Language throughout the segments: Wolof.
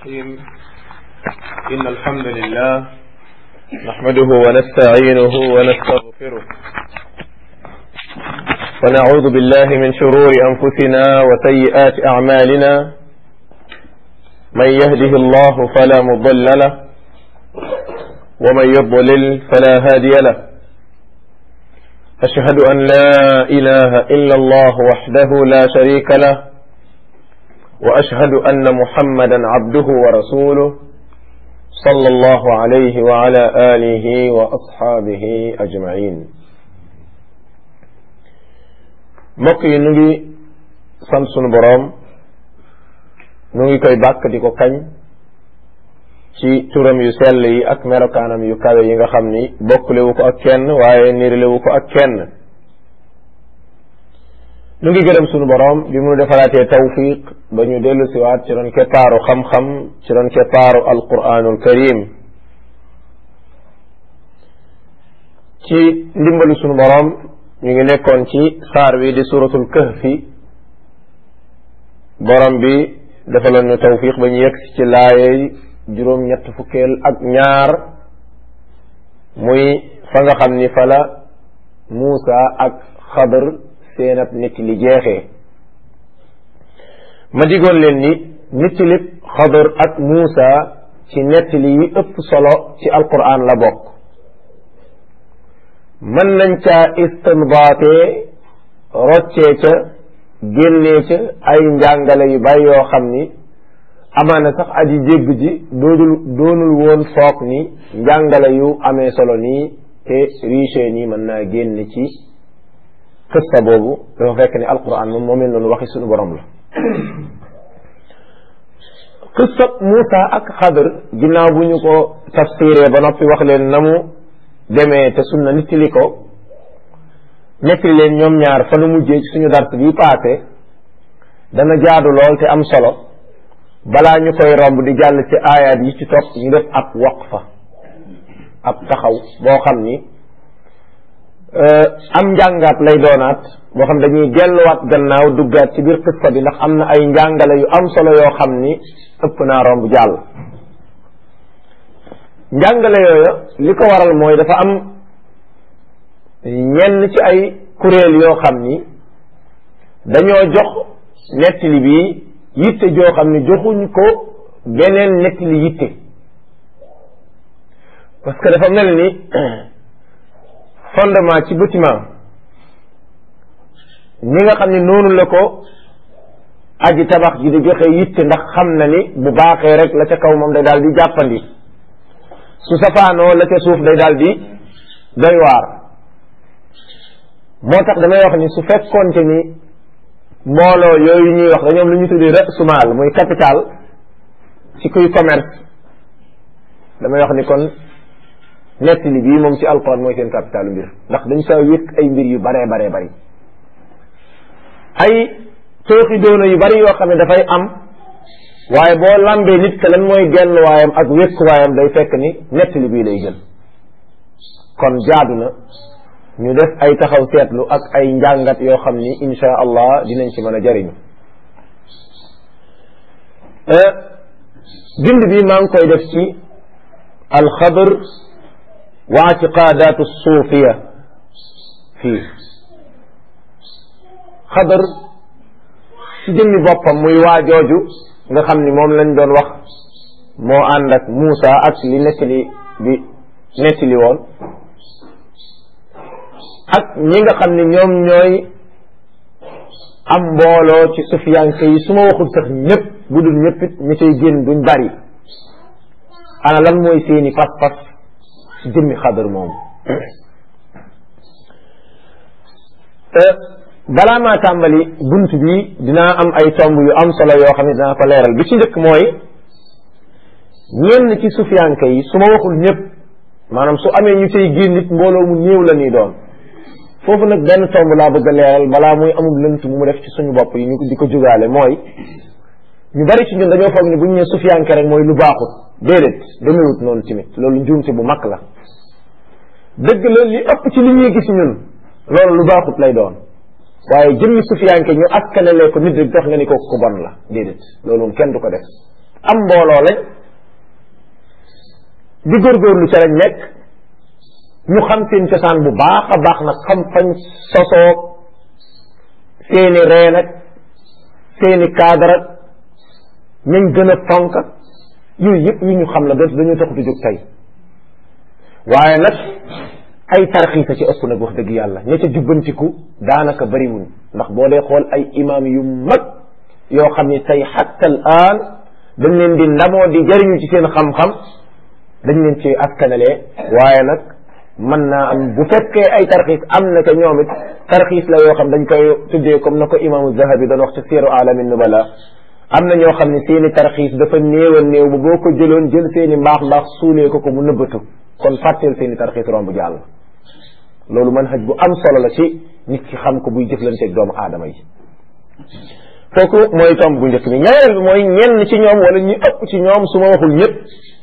الرحيم إن الحمد لله نحمده ونستعينه ونستغفره ونعوذ بالله من شرور أنفسنا وسيئات أعمالنا من يهده الله فلا مضل له ومن يضلل فلا هادي له أشهد أن لا إله إلا الله وحده لا شريك له واشهد ان محمدا عبده ورسوله صلى الله عليه وعلى اله واصحابه اجمعين mbokk yi nu ngi sant sunu boroom nu ngi koy bàkk di ko kañ ci turam yu sell yi ak melokaanam yu kawe yi nga xam ni bokklewu ko ak kenn waaye nirilewu ko ak kenn nu ngi gërëm sunu boroom bi mu defaraatee tawfiq ba ñu dellu siwaat ci doon keppaaru xam-xam ci doon keppaaru alquranul karim ci ndimbalu sunu boroom ñu ngi nekkoon ci saar wi di suratul kahfi borom bi defaloon ñu tawfiq ba ñu yegg ci laayey juróom-ñett fukkeel ak ñaar muy fa nga xam ni fa la Muusa ak Xadar seen ab nit li jeexee ma digoon leen ni nettalib xadar ak muusa ci nettali yi ëpp solo ci alquran la bokk mën nañ caa istinbaatee roccee ca génnee ca ay njàngale yu bari yoo xam ni amaana sax aji jégg ji doodul doonul woon foog ni njàngale yu amee solo nii te riche nii mën naa génn ci qissa boobu dafa fekk ni alquran moom moo mel noonu waxi suñu borom la qissa Muusa ak Xadar ginnaaw bu ñu ko tafsiree ba noppi wax leen na mu demee te sunna nittali ko nettali leen ñoom ñaar fa nu mujjee ci suñu dars bi paase dana jaadu lool te am solo balaa ñu koy romb di jàll ci aayaat yi ci topp ñu def ab waqfa ab taxaw boo xam ni am njàngaat lay doonaat boo xam dañuy delluwaat gannaaw duggaat ci biir qissa bi ndax am na ay njàngale yu am solo yoo xam ni ëpp naa romb jàll njàngale yooyu li ko waral mooy dafa am ñenn ci ay kuréel yoo xam ni dañoo jox nettali bi yitte joo xam ni joxuñ ko beneen nettali yitte parce que dafa mel ni fondement ci bâtiment ni nga xam ne noonu la ko aji tabax ji di joxe yitte ndax xam na ni bu baaxee rek la ca kaw moom day daal di jàppandi su safaanoo la ca suuf day daal di doy waar moo tax damay wax ni su fekkoonte ni mbooloo yooyu ñuy wax dañoom lu ñu tuddee rasumaal muy capital ci kuy commerce damay wax ni kon nettali bii moom ci alquran mooy seen capitalu mbir ndax dañ saa wékk ay mbir yu baree baree bari ay tooxi doona yu bari yoo xam ne dafay am waaye boo lambee nit ka lan mooy genn waayam ak wékk waayam day fekk ni nettali bii lay jël kon jaadu na ñu def ay taxaw seetlu ak ay njàngat yoo xam ni insha allah dinañ ci mën a jariñu bind bi maa ngi koy def ci alxadr wa atiqaadaatu suufiya fii xadar ci jëmmi boppam muy waa jooju nga xam ni moom lañ doon wax moo ànd ak Muusa ak li nettali bi nettali woon ak ñi nga xam ni ñoom ñooy am mbooloo ci sufiyanke yi su ma waxul sax ñëpp bu dul ñëpp it ñi cay génn duñ bari ana lan mooy seeni pas-pas ci jëmmi xadar moom balaa maa tàmbali bunt bi dinaa am ay tomb yu am solo yoo xam ne dinaa ko leeral bi ci njëkk mooy ñenn ci sufiyanke yi su ma waxul ñëpp maanaam su amee ñu cay génn nit mbooloo mu néew la ñuy doon foofu nag benn tomb laa bëgg a leeral balaa muy amul lënt mu mu def ci suñu bopp yi ñu di ko jugaale mooy ñu bari ci ñun dañoo foog ni bu ñu nee sufiyanke rek mooy lu baaxut déedéet demewut noonu tamit loolu njuumte bu mag la dëgg la li ëpp ci li ñuy gis ñun loolu lu baaxut lay doon waaye jëmmi sufiyanke ñu askanale ko nit rek dox nga ni kooku ku bon la déedéet loolu moom kenn du ko def am mbooloo lañ di góorgóorlu ca lañ nekk ñu xam seen cosaan bu baax a baax nag xam fañ sosoo seeni reen ak seeni cadre ak ñañ gën a fonk ak yooyu yëpp yu ñu xam la doot dañu tax du jóg tey waaye nag ay tarxiisa ci ëpp nag wax dëgg yàlla ña ca jubbantiku daanaka bariwuñ ndax boo dee xool ay imaam yu mag yoo xam ni tey xatta al aan dañ leen di ndamoo di jariñu ci seen xam-xam dañ leen ci askanalee waaye nag mën naa am bu fekkee ay tarxiis am na ca ñoom it tarxiis la yoo xam dañ koy tuddee comme na ko imaamu zahabi doon wax ca siiru alamin nubala am na ñoo xam ne seeni tarxiis dafa néew a néew ba boo ko jëloon jël seeni mbaax mbaax suulee ko ko mu nëbbatu kon fàtteel seeni tarxiis romb jàll loolu manhaj bu am solo la ci nit ki xam ko buy jëflanteeg doomu aadama yi kooku mooy tomb bu njëkk bi ñaareel bi mooy ñenn ci ñoom wala ñi ëpp ci ñoom su ma waxul ñëpp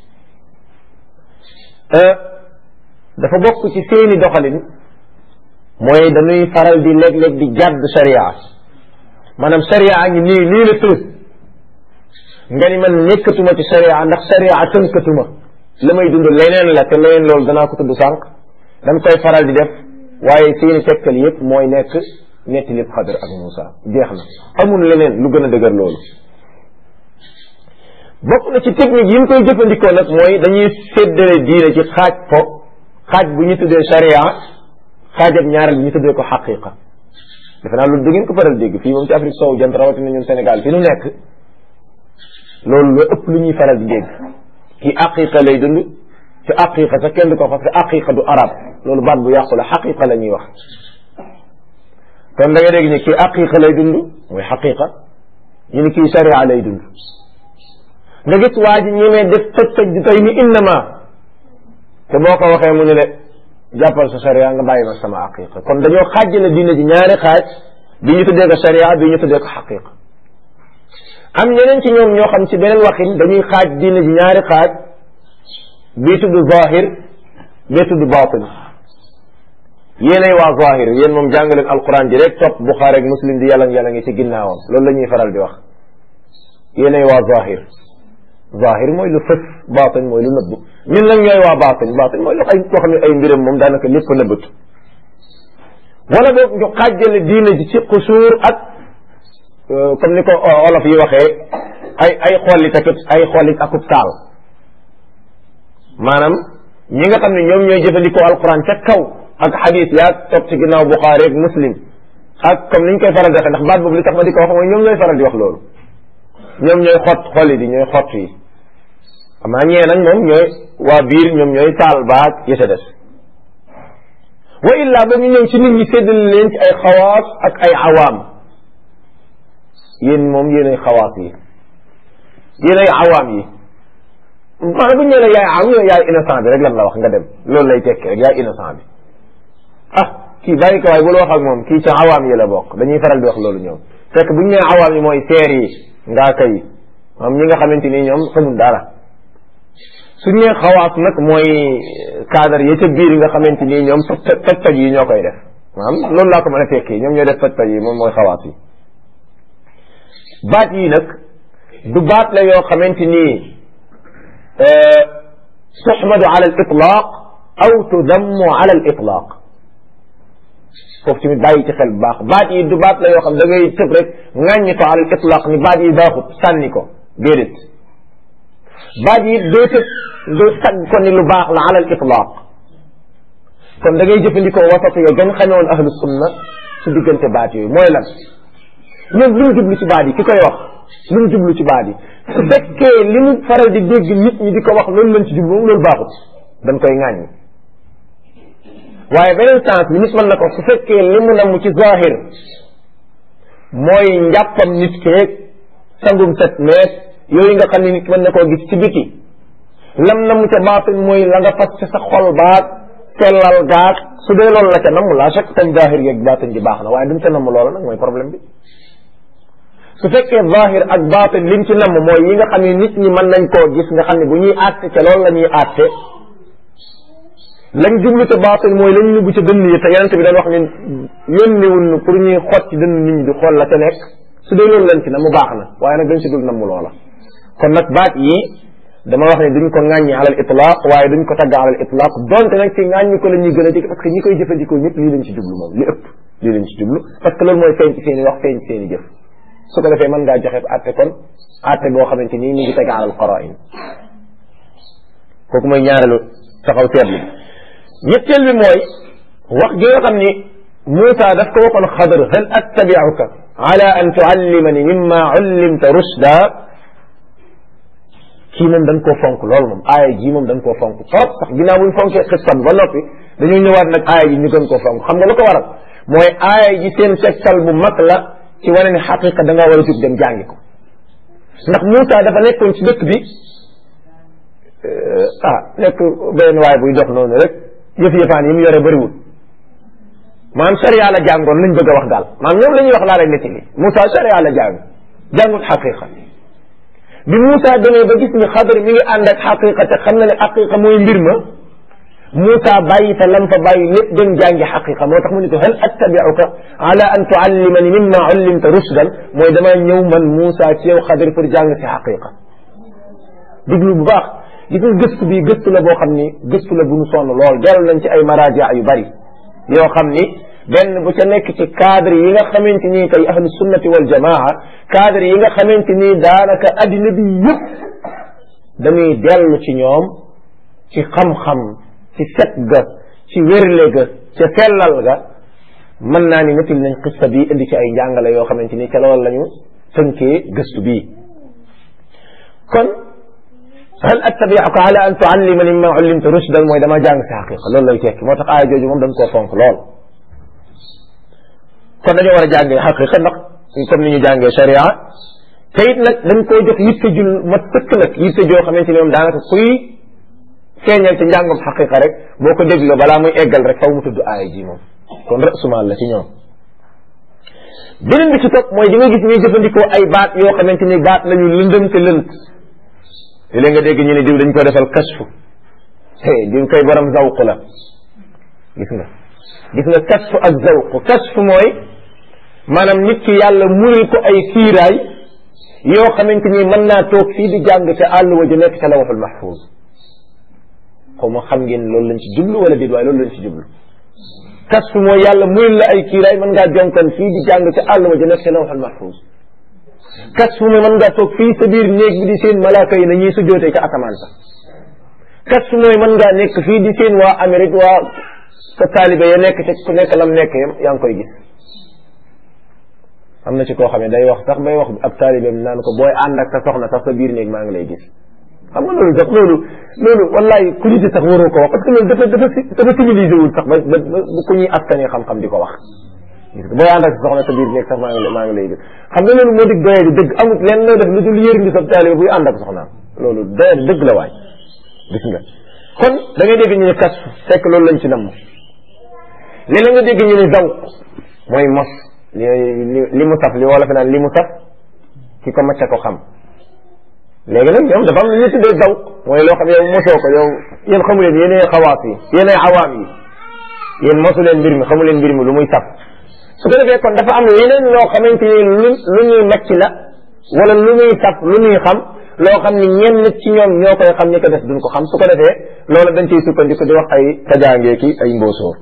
dafa bokk ci seeni doxalin mooy dañuy faral di léeg-léeg di jàdd sharia maanaam sharia ngi nii lii la tëdd nga ni man nekkatuma ci sharia ndax sharia tënkatuma la may dund leneen la te leneen loolu danaa ko tudd sànq dañ koy faral di def waaye seeni tegtal yëpp mooy nekk netti lépp xadar ak Moussa jeex na amul leneen lu gën a dëgër loolu bokk na ci technique yi ñu koy jëfandikoo nag mooy dañuy séddale diine ci xaaj ko xaaj bu ñu tuddee sharia xaajab ñaareel bi ñu tuddee ko xaqiqa defe naa loolu da ngeen ko faral dégg fii moom ci Afrique soowu jant rawatina ñun Sénégal fi nu nekk loolu la ëpp lu ñuy faral di dégg kii aqiqa lay dund ci aqiqa sax kenn du ko parce que aqiqa du arab loolu baat bu yàqu la xaqiqa la ñuy wax kon da nga dégg ni kii aqiqa lay dund mooy xaqiqa ñu ni kii sharia lay dund nga gis waa ji ñemee def tëj tëj di tey ni innama te boo ko waxee mu ne le jàppal sa sharia nga bàyyi ma sama aqiqa kon dañoo xaajale diine ji ñaari xaaj bi ñu tuddee ko sharia bi ñu tuddee ko xaqiqa am ñeneen ci ñoom ñoo xam ci beneen waxin dañuy xaaj diine ji ñaari xaaj bii tudd zahir bii tudd batin yéenay waa zahir yéen moom jàngaleen alquran ji rek topp buxaari ak muslim di yàlla yàlla ngi ci ginnaawam loolu la ñuy faral di wax yéenay waa zahir zahir mooy lu fës batin mooy lu nëbbu ñun nag ñooy waa batin batin mooy lu ay koo xam ne ay mbiram moom daanaka lépp a nëbbatu wala boog ñu xaajale diine ji ci xusuur ak comme ni ko olof yi waxee ay ay xollit ak ay xollit akub taal maanaam ñi nga xam ne ñoom ñooy jëfandikoo alquran ca kaw ak xadis yaa topp ci ginnaaw buxaari ak muslim ak comme niñ koy faral di waxee ndax baat boobu li tax ma di ko wax mooy ñoom ñooy faral di wax loolu ñoom ñooy xott xollit yi ñooy xott yi amaa ñee nag moom ñooy waa biir ñoom ñooy taal baag ya ca des wa illaa ba ñu ñëw ci nit ñi séddale leen ci ay xawaas ak ay awaam yéen moom yéen ay xawaas yi yéen ay awaam yi maanaam bu ñu nee yaay am yaay innocent bi rek lan la wax nga dem loolu lay tekki rek yaay innocent bi ah kii bàyyi ko waaye bul wax ak moom kii ca awaam yi la bokk dañuy faral di wax loolu ñoom fekk bu ñu nee awaam yi mooy seer yi ngaa kay moom ñi nga xamante ni ñoom xamul dara suñ nee xawaas nag mooy cadre yi ca biir yi nga xamante ni ñoom toj toj yi ñoo koy def maanaam loolu laa ko mën a tekki ñoom ñooy def toj toj yi moom mooy xawaas yi baat yi nag du baat la yoo xamante ni tuxmadu ala al itlaq aw tudammu ala al itlaq foofu tamit bàyyi ci xel bu baax baat yi du baat la yoo xam da ngay tëb rek ŋàññi ko ala al itlaq ni baat yi baaxut sànni ko déedéet baat yi doo tëb doo tagg ko ni lu baax la ala al itlaq kon da ngay jëfandikoo wasatu yo gën xamee woon ahlu sunna su diggante baat yooyu mooy lan ñoom lu mu jublu ci baat yi ki koy wax lu mu jublu ci baat yi su fekkee li mu faral di dégg nit ñi di ko wax loolu lañ ci jublu moom loolu baaxut dañ koy ŋàññi waaye beneen sens bi nit mën na ko su fekkee li mu namm ci zahir mooy njàppam nit keeg sangum set meeg yooyu nga xam ne nit mën na koo gis ci biti lam namm ca baatin mooy la nga fas ca sa xol baag sellal gaag su dee loolu la ca namm laa chaque tam zahir yeeg baatin ji baax na waaye dumu ca namm loola nag mooy problème bi su fekkee zahir ak baatin lim ci namm mooy yi nga xam ne nit ñi mën nañ koo gis nga xam ne bu ñuy àtte ca loolu la ñuy àtte lañ jublu te baatin mooy lañ nëbbu ca dënn yi te yonente bi dañ wax ne yónniwun pour ñuy xot ci dënn nit ñi di xool la ca nekk su dee loolu lañ ci namm baax na waaye nag dañ ci dul namm loola kon nag baat yi dama wax ne duñ ko ŋàññi alal itlaq waaye duñ ko tagg alal itlaq donte nag ci ŋàññi ko la ñuy gën a dégg parce que ñi koy jëfandikoo ñëpp lii lañ ci jublu moom li ëpp lii lañ ci jublu parce que loolu mooy feeñ ci seen i wax feeñ ci seen i jëf su ko defee mën ngaa joxe atte kon atte boo xamante nii ñu ngi teg alal qara'in kooku mooy ñaareelu taxaw seetlu ñetteel bi mooy wax gi nga xam ni Moussa daf ko waxoon Xadar hal attabi'uka ala an tuallimani mimma ullimta rushda kii moom dañ koo fonk loolu moom aaya ji moom dañ koo fonk trop sax ginnaaw buñ fonkee xista bi ba noppi dañoo ñëwaat nag aaya ji ñu gën koo fonk xam nga lu ko waral mooy aaya ji seen tegtal bu mag la ci wane ne xaqiqa da ngaa war a jóg dem jàngi ko ndax Moussa dafa nekkoon ci dëkk bi ah nekk benn waay buy dox noonu rek yëf yëfaan yi mu yore bëriwul maanaam sharia la jàngoon lañ bëgg a wax daal maanaam ñoom la ñuy wax laa lay nettali Moussa sharia la jàng jàngut xaqiqa bi Moussa demee ba gis ni xadar mi ngi ànd ak xaqiqa te xam na ne xaqiqa mooy mbir ma Moussa bàyyi fa lam fa bàyyi lépp dem jàngi xaqiqa moo tax mu ne ko hal attabiuka ala an tuallimani mimma ullimta rushdan mooy damaa ñëw man Moussa ci yow xadar pour jàng si xaqiqa diglu bu baax gis nga gëstu bi gëstu la boo xam ni gëstu la bu ñu sonn lool dellu nañ ci ay maraja yu bari yoo xam ni benn bu ca nekk ci cadre yi nga xamante ni tey ahlu sunnati wal jamaa cadre yi nga xamante ni daanaka addina bi yëpp dañuy dellu ci ñoom ci xam-xam ci set ga ci wérle ga ca sellal ga mën naa ni nettali nañ xissa bi indi ci ay njàngale yoo xamante ni ca loolu la ñu tënkee gëstu bii kon hal attabi'uka ala an tuallimani mimma ullimta rushdan mooy dama jàng si xaqiqa loolu lay tekki moo tax aaya jooju moom dañ koo fonk lool kon dañoo war a jàngee xaqiqa ndax comme ni ñu jàngee sharia te it nag dañ koo jox yitte jul ma tëkk nag yitte joo xamante ni moom daanaka kuy feeñal ci njàngum xaqiqa rek boo ko dégloo balaa muy eggal rek faw mu tudd aaya ji moom kon rasumaal la ci ñoom beneen bi ci topp mooy di nga gis ñuy jëfandikoo ay baat yoo xamante ni baat lañu lëndëm te lënt léeg nga dégg ñu ne diw dañ ko defal kasfu diw koy borom zawq la gis nga gis nga kasfu ak zawq kasfu mooy maanaam nit ki yàlla muril ko ay kiiraay yoo xamante ni mën naa toog fii di jàng ca àll wa ju nekk ca lawxul mahfuz xaw ma xam ngeen loolu lañ ci jublu wala déet waaye loolu lañ ci jublu kasfu mooy yàlla muril la ay kiiraay mën ngaa jonkan fii di jàng ca àll wa ju nekk ca lawxul mahfuz kasfu mooy mën ngaa toog fii sa biir néeg bi di seen malaaka yi na ñuy sujjootee ca asamaan sa kasfu mooy mën ngaa nekk fii di seen waa Amérique waa sa taalibe ya nekk ca ku nekk lam nekk yam yaa ngi koy gis am na ci koo xam ne day wax sax bay wax ab taalibeem naan ko booy ànd ak sa soxna sax sa biir néeg maa ngi lay gis xam nga loolu sax loolu loolu wallahi ku nit sax waroo ko wax parce que loolu dafa dafa dafa civilisé wul sax ba ba ku ñuy askanee xam-xam di ko wax gis nga booy ànd ak sa soxna sa biir néeg sax maa ngi maa ngi lay gis xam nga loolu moo dig doyee di dëgg amut leen loo def lu dul yërndi sa taalibe buy ànd ak soxnaam loolu doyee di dëgg la waay gis nga kon da ngay dégg ñu ne kas fekk loolu lañ ci namm léeg nga dégg ñu ne zawq mooy mos li li mu saf li wala fi naan li mu saf ki ko macca ko xam léegi nag ñoom dafa am lu ñu tuddee zawq mooy loo xam yow mosoo ko yow yéen xamu leen yéenay xawaas yi yéenay awaam yi yéen mosu leen mbir mi xamu leen mbir mi lu muy saf su ko defee kon dafa am leneen loo xamante ni lu lu ñuy macc la wala lu muy saf lu ñuy xam loo xam ni ñenn ci ñoom ñoo koy xam ni ko def duñ ko xam su ko defee loolu dañ ciy sukkandiku di wax ay tajaangee ki ay mbóosóor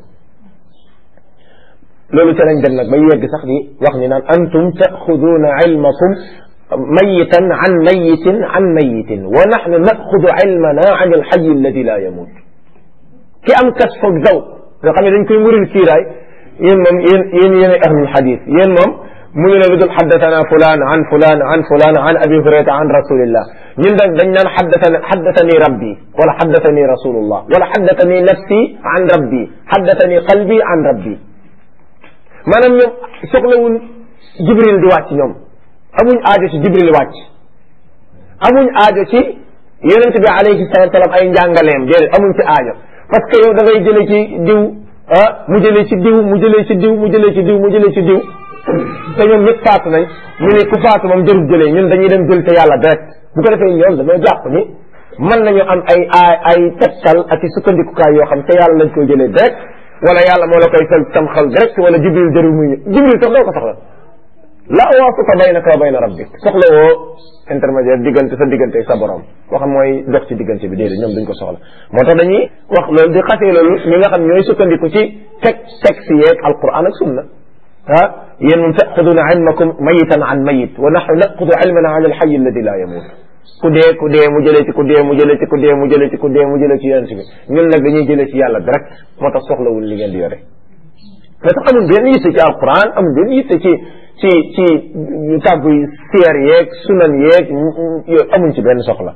loolu ca lañ dem nag ba yegg sax di wax ni naan antum taaxuduuna ilmakum mayitan an mayitin an mayitin wa naxnu naxudu ilmana an alxayi alladi la yamut ki am kas foog zaw nga xam ne dañ koy muril kiiraay yéen moom yéen yéen yéen ahlul xadis yéen moom mu ngi ne lu dul xaddatana fulaan an fulaan an fulaan an abi hurayrata an rasulillah ñun dañ dañ naan xaddatani xaddatani rabbi wala xaddatani rasulullah wala xaddatani nafsi an rabbi xaddatani qalbi an rabbi maanaam ñoom soxlawul jibril di wàcc ñoom amuñ aajo ci jibril wàcc amuñ aajo ci yonente bi alayhi salatu salaam ay njàngaleem déedéet amuñ ci aajo parce que yow da ngay jële ci diw ah mu jëlee ci diw mu jëlee ci diw mu jëlee ci diw mu jëlee ci diw te ñoom ñëpp faatu nañ ñu ne ku faatu moom jërul jëlee ñun dañuy dem jël te yàlla direct bu ko defee ñoom dañoo jàpp ni mën nañu am ay ay ay tegtal ak i sukkandikukaay yoo xam te yàlla lañ koy jëlee direct wala yàlla moo la koy fal tam xal direct wala jibril jërul muy ñëw jibril sax doo ko soxla la waasita baynaka wa bayna rabbik soxla woo intermédiaire diggante sa diggante ak sa borom koo xam mooy dox ci diggante bi déedéet ñoom duñ ko soxla moo tax dañuy wax loolu di xasee loolu ñi nga xam ñooy sukkandiku ci teg texte yeeg alquran ak sunna ah yéen moom taxuduna ilmakum mayitan an mayit wa naxnu naxudu ilmana ala alxayi alladi la yamut ku dee ku dee mu jëlee ci ku dee mu jëlee ci ku dee mu jëlee ci ku dee mu jëlee ci yonent bi ñun nag dañuy jëlee ci yàlla direct moo tax soxlawul li ngeen di yore mais tax amul benn yitte ci alquran amul benn yitte ci ci ci tàggu siyer yeeg sunan yeeg yooyu amuñ ci benn soxla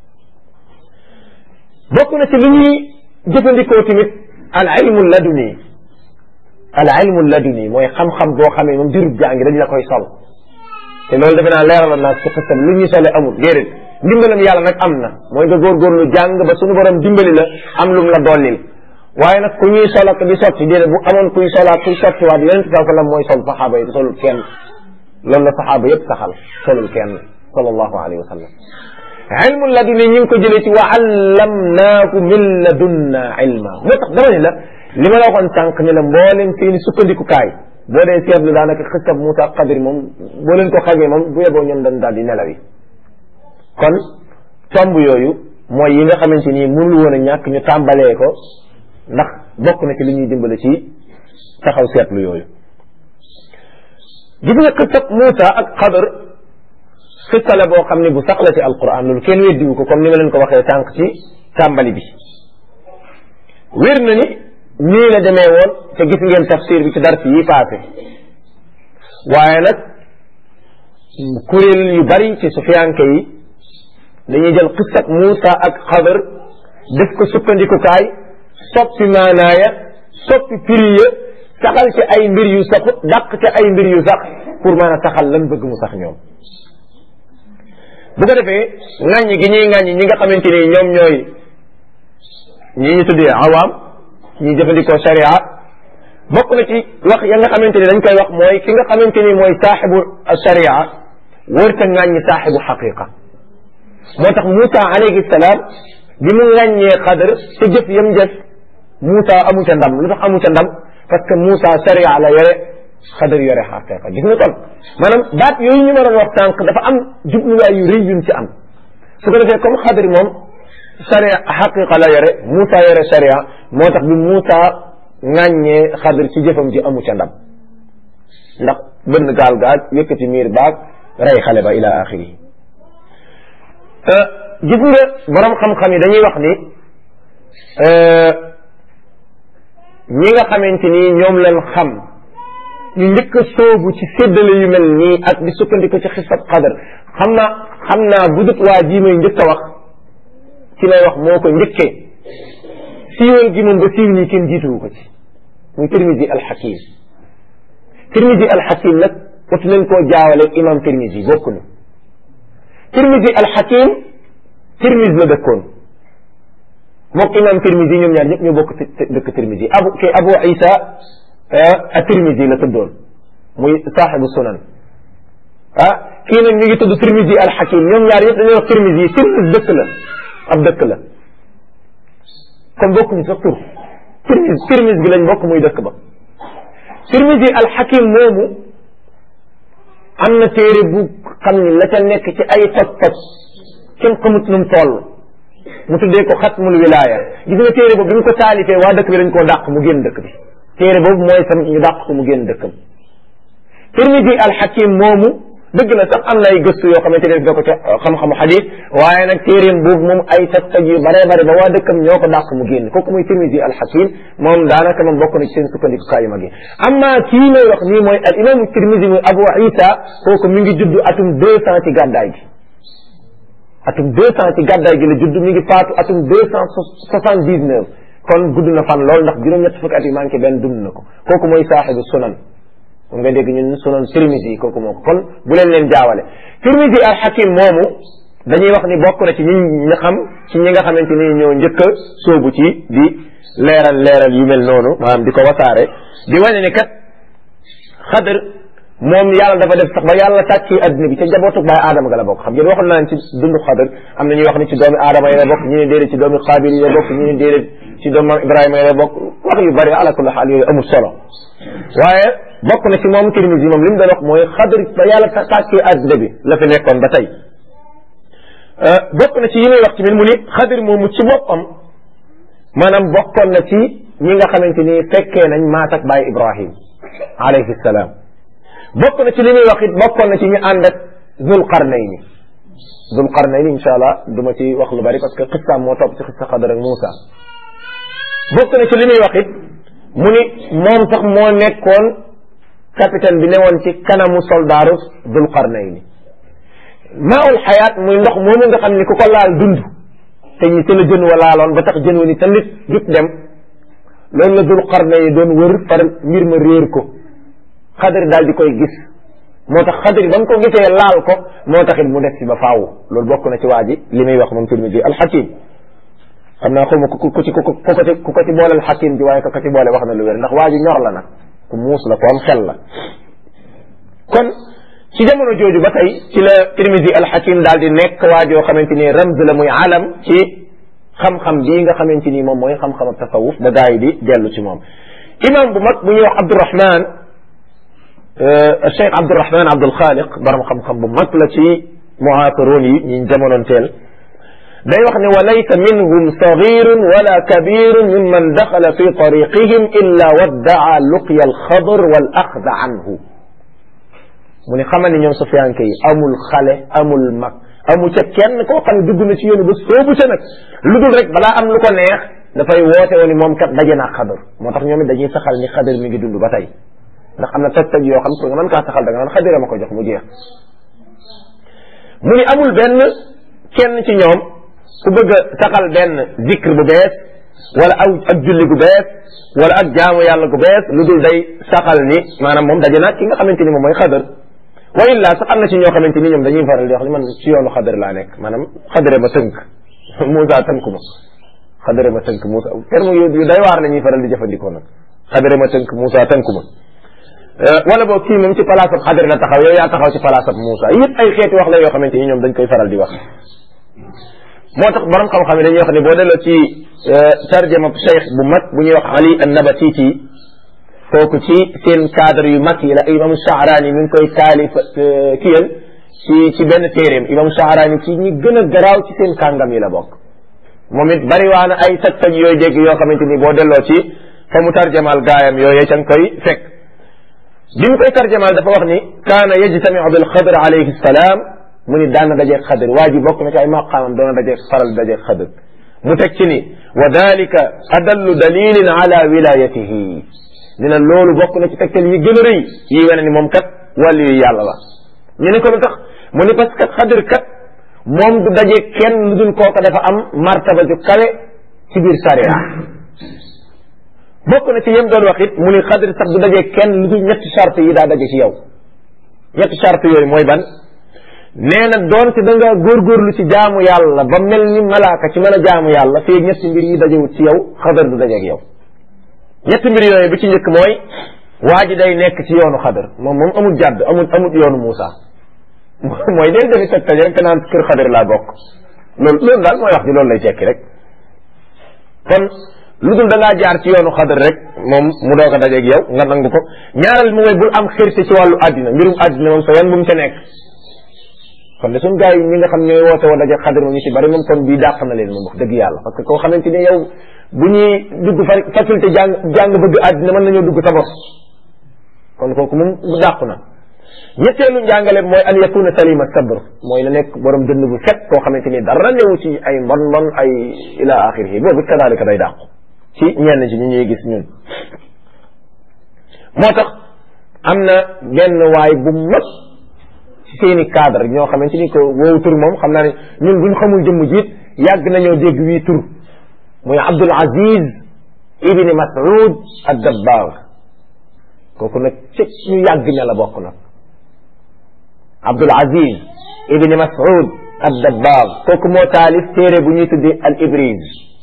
bokk na ci li ñuy jëfandikoo tamit al ilmu laduni al ilmu laduni mooy xam-xam boo xamee moom dirub jàngi dañ la koy sol te loolu defe naa leeraloon naa ci xisam lu ñuy sole amul déedéet ndimbalam yàlla nag am na mooy nga góorgóorlu jàng ba suñu borom dimbali la am lum la dollil waaye nag ku ñuy sol ak di sotti déedéet bu amoon kuy solaat kuy sotti waat yonente saa sallam mooy sol saxaaba yi solul kenn loolu la saxaaba yëpp saxal solul kenn sallallahu alayhi wa sallam ilmu laduni ñu ngi ko jëlee ci wa allamnaaku min ladunna ilma moo tax dama ne la li ma la waxoon sànq ne la mbooleem seeni sukkandikukaay boo dee seetlu daanaka xisab Muusa Xadir moom boo leen ko xamee moom bu yeboo ñoom dañ daal di nelawi kon tomb yooyu mooy yi nga xamante ni mënul woon a ñàkk ñu tàmbalee ko ndax bokk na ci li ñuy dimbale ci taxaw seetlu yooyu gis nga xisab Muusa ak Xadir xissa la boo xam ne bu sax la ci alquran loolu kenn weddiwu ko comme ni ma leen ko waxee sànq ci tàmbali bi wér na ni nii la demee woon te gis ngeen tafsir bi ci dars yi passé waaye nag kuréel yu bari ci sufiyanke yi dañuy jël xissab Muusa ak Xadar def ko sukkandikukaay soppi maanaaya soppi prix ya saxal ci ay mbir yu sax dàq ci ay mbir yu sax pour mën a saxal lan bëgg mu sax ñoom bu ko defee ŋàññi gi ñuy ŋàññi ñi nga xamante ni ñoom ñooy ñi ñu tuddee awaam ñi jëfandikoo sharia bokk na ci wax ya nga xamante ni dañ koy wax mooy ki nga xamante ni mooy saaxibu sharia wërta ŋàññi saaxibu xaqiqa moo tax Moussa alayhi salaam bi mu ŋàññee xadar te jëf yam jëf Moussa amu ca ndam lu tax amu ca ndam parce que Moussa sharia la yore xadar yore xaqiqa gis nga kon maanaam baat yooyu ñu ma doon wax sànq dafa am jubluwaay yu rëy yuñ ci am su ko defee comme xadar moom sharia xaqiqa la yore Moussa yore sharia moo tax bi Moussa ŋàññee xadar ci jëfam ji amu ca ndam ndax bënn gaal gaag yëkkati miir baag rey xale ba ila axiri gis nga borom xam-xam yi dañuy wax ni ñi nga xamante ni ñoom lañ xam ñu njëkk a soobu ci séddale yu mel nii ak di sukkandiku ci xisab xadar xam naa xam naa bu dut waa jii may njëkk a wax ci lay wax moo ko njëkkee siiwal gi moom ba siiw nii kenn jiituwu ko ci muy Tirmisi alxakim Tirmisi alxakim nag watu leen koo jaawale imam Tirmisi bokkuñu Tirmisi alxakim Tirmis la dëkkoon mook imam Tirmisi ñoom ñaar ñëpp ñoo bokk dëkk Tirmisi abu kay Abu Isa at-Tirmisi la tuddoon muy saaxibu sunan ah kii nag ñu ngi tudd Tirmisi al-Hakim ñoom ñaar yëpp dañuy wax Tirmisi Tirmis dëkk la ab dëkk la kon bokkuñu sax tur Tirmis Tirmis gi lañ bokk muy dëkk ba Tirmisi al-Hakim moomu am na téere bu xam ni la ca nekk ci ay toj-toj kenn xamut nu mu toll mu tuddee ko xatmul wilaaya gis nga téere boobu bi ñu ko taalifee waa dëkk bi dañ koo dàq mu génn dëkk bi téere boobu mooy sam ñu dàq ko mu génn dëkkam Tirmidi alxakim moomu dëgg la sax am na ay gëstu yoo xamante ne def ko ca xam-xamu xadis waaye nag téereem boobu moom ay taj-taj yu bare bare ba waa dëkkam ñoo ko dàq mu génn kooku muy Tirmidi alxakim moom daanaka moom bokk na ci seen sukkandikukaay yu mag yi amma kii may wax nii mooy al imaamu Tirmidi muy Abu Isa kooku mi ngi judd atum deux cent ci gàddaay gi atum deux cent ci gàddaay gi la judd mi ngi faatu atum deux cent soixante dix neuf kon gudd na fan lool ndax juróom-ñett fukki at yi manqué benn dund na ko kooku mooy saaxibu sunan moom nga dégg ñun sunan Tirmisi yi kooku moo ko kon bu leen leen jaawale Tirmisi al Hakim moomu dañuy wax ni bokk na ci ñi nga xam ci ñi nga xamante ni ñoo njëkk a sóobu ci di leeral leeral yu mel noonu maanaam di ko wasaare di wane ni kat xadar moom yàlla dafa def sax ba yàlla tàcci adduna bi ca njabootu baay aadama ga la bokk xam ngeen waxoon naa ci dundu xadar am na ñuy wax ni ci doomi aadama yi la bokk ñu ne déedéet ci doomi xaabil yi la bokk ñu ne déedéet ci doomi ibrahima yi la bokk wax yu bari ala kulli xaal yooyu amul solo waaye bokk na ci moom Tirmisi moom li mu doon wax mooy xadr ba yàlla tàkkee àddina bi la fi nekkoon ba tey bokk na ci yi muy wax ci min mu ni xadr moomu ci boppam maanaam bokkoon na ci ñi nga xamante ni fekkee nañ maat ak baay Ibrahim alayhi salaam bokk na ci li muy wax it bokkoon na ci ñu ànd ak Zul Qarnayni Zul Qarnayni incha allah du ma ci wax lu bari parce que xistaam moo topp ci xista Xadar ak Moussa bokk na ci li muy wax it mu ni moom sax moo nekkoon capitaine bi newoon ci kanamu soldaaru Zul Qarnayni maaul xayaat muy ndox moomu nga xam ni ku ko laal dund te ñi te la jën wa laaloon ba tax jën wa ni te nit jut dem loolu la Zul Qarnayni doon wër far mbir ma réer ko Xadar daal di koy gis moo tax xadri ba mu ko gisee laal ko moo taxit mu def ci ba faaw loolu bokk na ci waa ji li muy wax moom Tirmidi alxakim xam naa xawma ku ku ci ku ko ci ku ko ci boole alxakim ji waaye ku ko ci boole wax na lu wér ndax waa ji ñor la nag ku muus la ku am xel la kon ci jamono jooju ba tey ci la Tirmidi alxakim daal di nekk waa joo xamante ni ramz la muy alam ci xam-xam bii nga xamante ni moom mooy xam-xam ak tasawuf ba gaa yi di dellu ci moom imam bu mag bu ñuy wax Abdurahman Cheikh Abdurahman Abdul Xaaliq borom xam-xam bu mag la ci muhaasaroon yi ñi jamonoon teel day wax ne wa laysa minhum sagirun wala kabirun mimman daxala fi tariqihim illa waddaa luqya alxadr wal axda anhu mu ne xamal ni ñoom sufiyanke yi amul xale amul mag amul ca kenn koo xam ne dugg na ci yoonu ba soobu ca nag lu dul rek balaa am lu ko neex dafay woote woon ni moom kat daje naa xadar moo tax ñoom it dañuy saxal ni xadar mi ngi dund ba tey ndax am na toj-toj yoo xam pour nga mën kaa saxal da nga naan xadira ma ko jox mu jeex mu ni amul benn kenn ci ñoom ku bëgg a saxal benn zikr bu bees wala aw ak julli gu bees wala ak jaamu yàlla gu bees lu dul day saxal ni maanaam moom daje naag ki nga xamante ni moom mooy xadar wa illa sax am na ci ñoo xamante ni ñoom dañuy faral di wax ni man ci yoonu xadar laa nekk maanaam xadare ma tënk Moussa tënk ma xadare ma tënk Moussa terme yu day waar la ñuy faral di jëfandikoo nag xadare ma tënk Moussa tënk ma wala boo kii moom ci palaasab xadar la taxaw yow yaa taxaw ci palaasab Moussa yëpp ay xeeti wax la yoo xamante ni ñoom dañ koy faral di wax moo tax borom xam-xam yi dañuy wax ne boo delloo ci tarjama cheikh bu mag bu ñuy wax Ali an-Nabatiti kooku ci seen cadre yu mag yi la imam Sha'rani mi ngi koy taalif kiyal ci ci benn téeréem imam Sha'rani ci ñi gën a garaaw ci seen kàngam yi la bokk moom it bari waa na ay toj-toj yooyu dégg yoo xamante ni boo delloo ci fa mu tarjamaal gaayam yooyu ca nga koy fekk bi mu koy tarjamaal dafa wax ni kaana yajtamiu bil xadr alayhi salaam mu ni daan na dajeeg xadr waa ji bokk na ci ay maqaamam doon na dajeeg faral dajeeg xadr mu teg ci ni wa dalika adallu dalilin ala wilayatihi ni na loolu bokk na ci tegtal yi gën a rëy yi wane ni moom kat wàllu yu yàlla la ñu ne ko lu tax mu ni parce que xadr kat moom du dajeeg kenn lu dul kooka dafa am martaba ju kawe ci biir sariya bokk na ci yem doon wax it mu ni xadr sax du dajee kenn lu dul ñetti charte yi daa daje ci yow ñetti charte yooyu mooy ban nee na doonte da nga góorgóorlu ci jaamu yàlla ba mel ni malaaka ci mën a jaamu yàlla fii ñetti mbir yi dajewut ci yow xadar du dajeeg yow ñetti mbir yooyu bi ci njëkk mooy waa ji day nekk ci yoonu xadar moom moom amul jàdd amul amul yoonu Muusa mooy del defi tegtal rek naan kër xadar laa bokk loolu loolu daal mooy wax ji loolu lay tekki rek kon lu dul da ngaa jaar ci yoonu xadar rek moom mu doog a dajeeg yow nga nangu ko ñaareel mu mooy bul am xirte ci wàllu àddina mbirum àddina moom sa yan bu mu ca nekk kon de suñ gars yi ñi nga xam ñooy woote woo dajeeg xadar moom ñu ci bari moom kon bii dàq na leen moom wax dëgg yàlla parce que koo xamante ne yow bu ñuy dugg fa faculté jàng jàng bëgg àddina mën nañoo dugg sa bos kon kooku moom bu dàqu na ñetteelu njàngale mooy an yakuna salima sabr mooy na nekk borom dënd bu set koo xamante ni dara newu ci ay mbon mbon ay ila axirihi boobu kadalika day dàqu ci ñenn ci ñu ñuy gis ñun moo tax am na benn waay bu mag ci seeni cadre ñoo xamante ni ko woowu tur moom xam naa ne ñun buñ xamul jëmm jiit yàgg nañoo dégg wii tur muy Abdul Aziz ibni Mas'ud ad-Dabbar kooku nag ci ñu yàgg ña la bokk nag Abdul Aziz ibni Mas'ud ad-Dabbar kooku moo taalif téere bu ñuy tuddee al Ibriz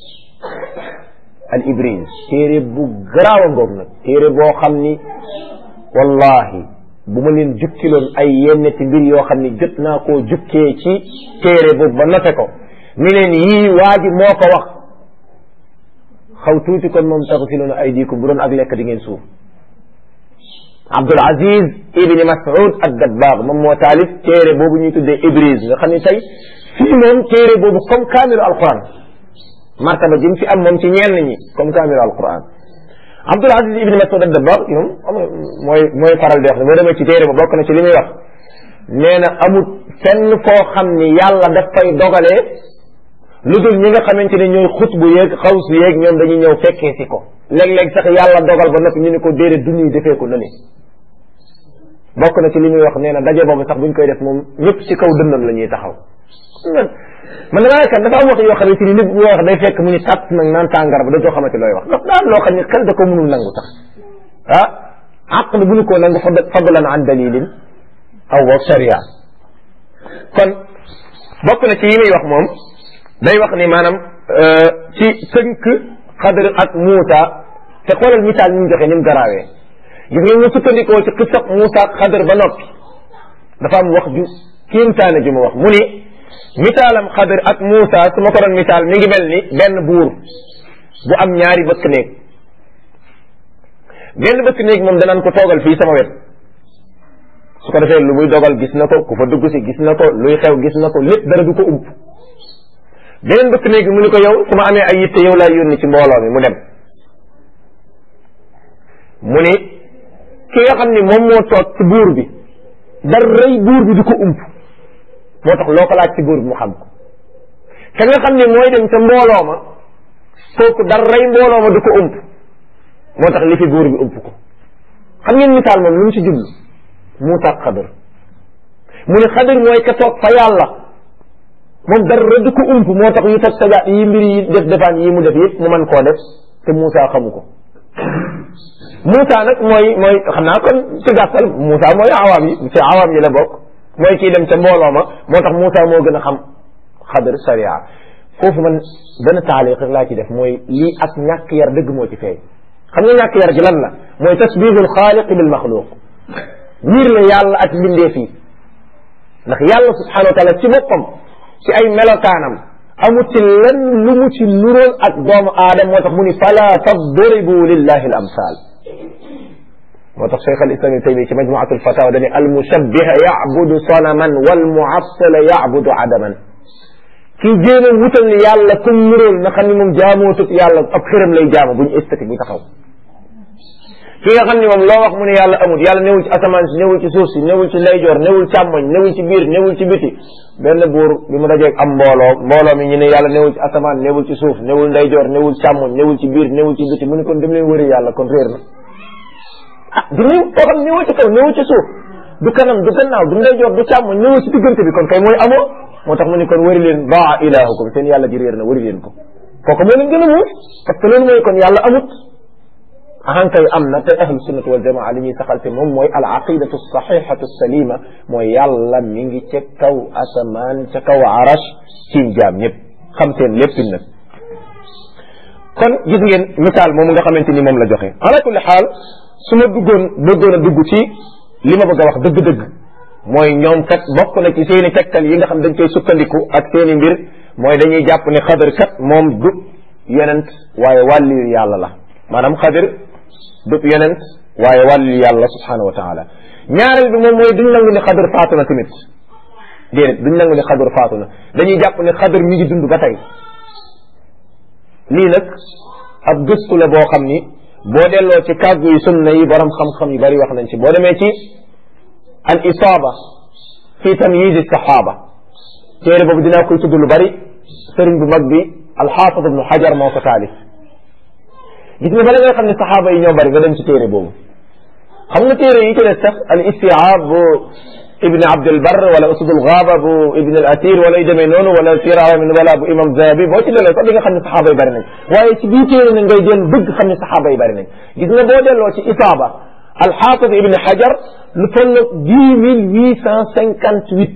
al Ibriz téere bu garaaw a ngoog nag téere boo xam ni wallahi bu ma leen jukkiloon ay yenneti mbir yoo xam ni jot naa koo jukkee ci téere boobu ba note ko ni leen yii waa ji moo ko wax xaw tuuti kon moom taxsiluuna aydiikum bu doon ak lekk di ngeen suuf Abdul Aziz ibni Mas'ud ad-Dabbagh moom moo taalif téere boobu ñuy tuddee Ibriz nga xam ne tey fii moom téere boobu comme kaamilu alquran martaba jëm fi am moom ci ñenn ñi comme kaamilu alquran Abdul Aziz ibni Mas'ud ad-Dabbagh moom mooy mooy faral di wax ne boo demee ci téere ba bokk na ci li muy wax nee na amul fenn foo xam ni yàlla daf fay dogalee lu dul ñi nga xamante ne ñooy xutbu yeeg xawsu yeeg ñoom dañuy ñëw fekkee si ko léeg-léeg sax yàlla dogal ba noppi ñu ne ko déedéet du ñuy defee ko nële bokk na ci li muy wax nee na daje boobu sax buñ koy def moom ñëpp ci kaw dënnam la ñuy taxaw man damaa yaakaar dafa am wax yoo xamante ni nit bu wax day fekk mu ñu tàtt nag naan tàngar ba dootoo xamante looy wax ndax daan loo xam ne xel da ko mënul nangu sax ah aql bu ñu ko nangu fadlan an dalilin aw wa sharia kon bokk na ci yi muy wax moom day wax ni maanaam ci tënk xadar ak muusa te xoolal misaal ñu joxe ni mu garaawee gis nga ñu sukkandikoo ci xisab muusa ak xadar ba noppi dafa am wax ju kéemtaane ju mu wax mu ni misaalam xadar ak muusa su ma ko doon misaal mi ngi mel ni benn buur bu am ñaari bëkk néeg benn bëkk néeg moom danaan ko toogal fii sama wet su ko defee lu muy dogal gis na ko ku fa dugg si gis na ko luy xew gis na ko lépp dara du ko ump beneen bëkk néeg bi mu ni ko yow su ma amee ay yitte yow laay yónni ci mbooloo mi mu dem mu ni ki nga xam ni moom moo toog ci buur bi dara rëy buur bi du ko ump moo tax loo ko laaj ci buur bi mu xam ko ka nga xam ni mooy dem ca mbooloo ma kooku dara rëy mbooloo ma du ko ump moo tax li fi buur bi ump ko xam ngeen misaal moom lu mu ci jublu Muusa ak Xadar mu ne Xadar mooy ka toog fa yàlla moom dara du ko ump moo tax yu teg sajaat yi mbir yi def defaan yi mu def yëpp mu mën koo def te Muusa xamu ko Muusa nag mooy mooy xam naa kon ci gàttal Muusa mooy awaam yi ci awaam yi la bokk mooy kii dem ca mbooloo ma moo tax Muusa moo gën a xam Xadar sariya foofu man benn taaliq rek laa ci def mooy lii ak ñàkk yar dëgg moo ci feeñ xam nga ñàkk yar gi lan la mooy tasbihul xaaliq bil maxluq niir la yàlla ak mbindeef yi ndax yàlla subhanahu wa taala ci boppam ci ay melokaanam amut ci lenn lu mu ci nuróol ak doomu aadam moo tax mu ni fala tadribu lillahi al amsal moo tax cheikh al islam ibn taymiya ci majmuatu al fatawa dani al mushabbiha yabudu sanaman wal muassila yabudu adaman kii jéem a wutal ni yàlla kum nuróol na xam ni moom jaamootut yàlla ab xëram lay jaamu buñu estati bu taxaw ki nga xam ni moom loo wax mu ne yàlla amul yàlla newul ci asamaan si newul ci suuf si newul ci ndeyjoor newul càmmoñ newul ci biir newul ci biti benn buur bi mu dajeeg am mbooloo mbooloo mi ñu ne yàlla newul ci asamaan newul ci suuf newul ndeyjoor newul càmmoñ newul ci biir newul ci biti mu ne kon dem leen wëri yàlla kon réer na ah du néew koo xam newul ci kaw newul ci suuf du kanam du gannaaw du ndeyjoor du càmmoñ newul ci diggante bi kon kay mooy amoo moo tax mu ne kon wëri leen baa ilahukum seen yàlla ji réer na wëri leen ko kooku moo leen gën a muus parce que loolu mooy kon yàlla amut ahankay am na te ahlu sunnat wal jamaa li ñuy saxal te moom mooy al aqidatu saxixatu salima mooy yàlla mi ngi ca kaw asamaan ca kaw arash ci jaam ñëpp xam seen lépp nag kon gis ngeen misaal moomu nga xamante ni moom la joxe ala kulli xaal su ma duggoon bëggoon a dugg ci li ma bëgg a wax dëgg-dëgg mooy ñoom kat bokk na ci seeni tegtal yi nga xam dañ koy sukkandiku ak seeni mbir mooy dañuy jàpp ne xadar kat moom du yonent waaye wàlliyu yàlla la maanaam xadar du yonent waaye wàlliyu yàlla subhanahu wa taala ñaareel bi moom mooy duñ nangu ne xadar faatu na tamit déedéet duñ nangu ne xadar faatu na dañuy jàpp ne xadar mi ngi dund ba tey lii nag ab gëstu la boo xam ni boo delloo ci kàggu yi sunna yi borom xam-xam yu bari wax nañ ci boo demee ci al isaaba fi tamyiz saxaaba téere boobu dinaa koy tudd lu bari sëriñ bu mag bi alxaafid ibnu xajar moo ko taalif gis nga bala nga xam ne saxaaba yi ñoo bari nga dem ci téere boobu xam nga téere yi ci des sax al istiaab bu ibni abdulbar wala usudul gaaba bu ibni al asir wala yu demee noonu wala sirawa min wala bu imam zahabi boo ci delloo sax di nga xam ne saxaaba yi bari nañ waaye ci bii téere na ngay jël bëgg xam ne saxaaba yi bari nañ gis nga boo delloo ci isaaba alxaafid ibni xajar lu toll dix mille huit cent cinquante huit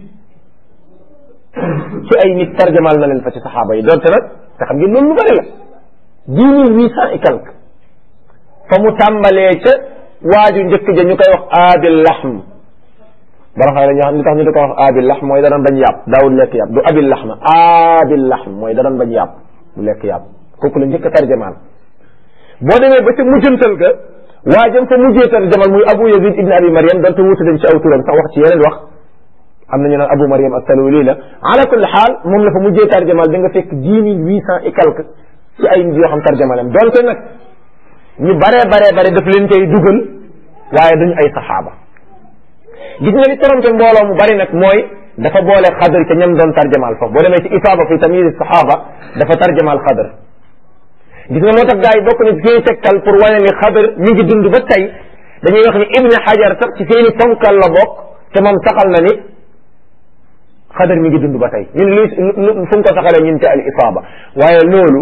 ci ay nit tarjamal na leen fa ci saxaaba yi donte nag te xam ngeen loolu lu bari la dix mille huit cent et quelque fa mu tàmbalee ca waaju njëkk ja ñu koy wax aabil lahm bara xam ne ñoo xam li tax ñu di ko wax aabil lahm mooy danoon bañ yàpp daawul lekk yàpp du abil lahm aabil lahm mooy danoon bañ yàpp du lekk yàpp kooku la njëkk a tarjamal boo demee ba ca mujjantal ga waajam fa mujjee tarjamal muy abu yazid ibn abi mariam donte wuute dañ ci aw turam sax wax ci yeneen wax am na ñu naan abu mariam as-saluli la ala kulli xaal moom la fa mujjee tarjamal da nga fekk dix mille huit cent et quelque ci ay nit yoo xam tarjamalam donte nag ñu baree baree bare daf leen koy dugal waaye duñu ay saxaaba gis nga li toromte mbooloo mu bari nag mooy dafa boole xadr ca ñam doon tarjamaal foofu boo demee ci isaaba fi tamyiz saxaaba dafa tarjamaal xadr gis nga moo tax gars yi bokk na ci seeni tegtal pour wane ni xadr mi ngi dund ba tey dañuy wax ni ibni xajar sax ci seeni fonkal la bokk te moom saxal na ni xadr mi ngi dund ba tey ñun luy fu mu ko saxalee ñun te al isaaba waaye loolu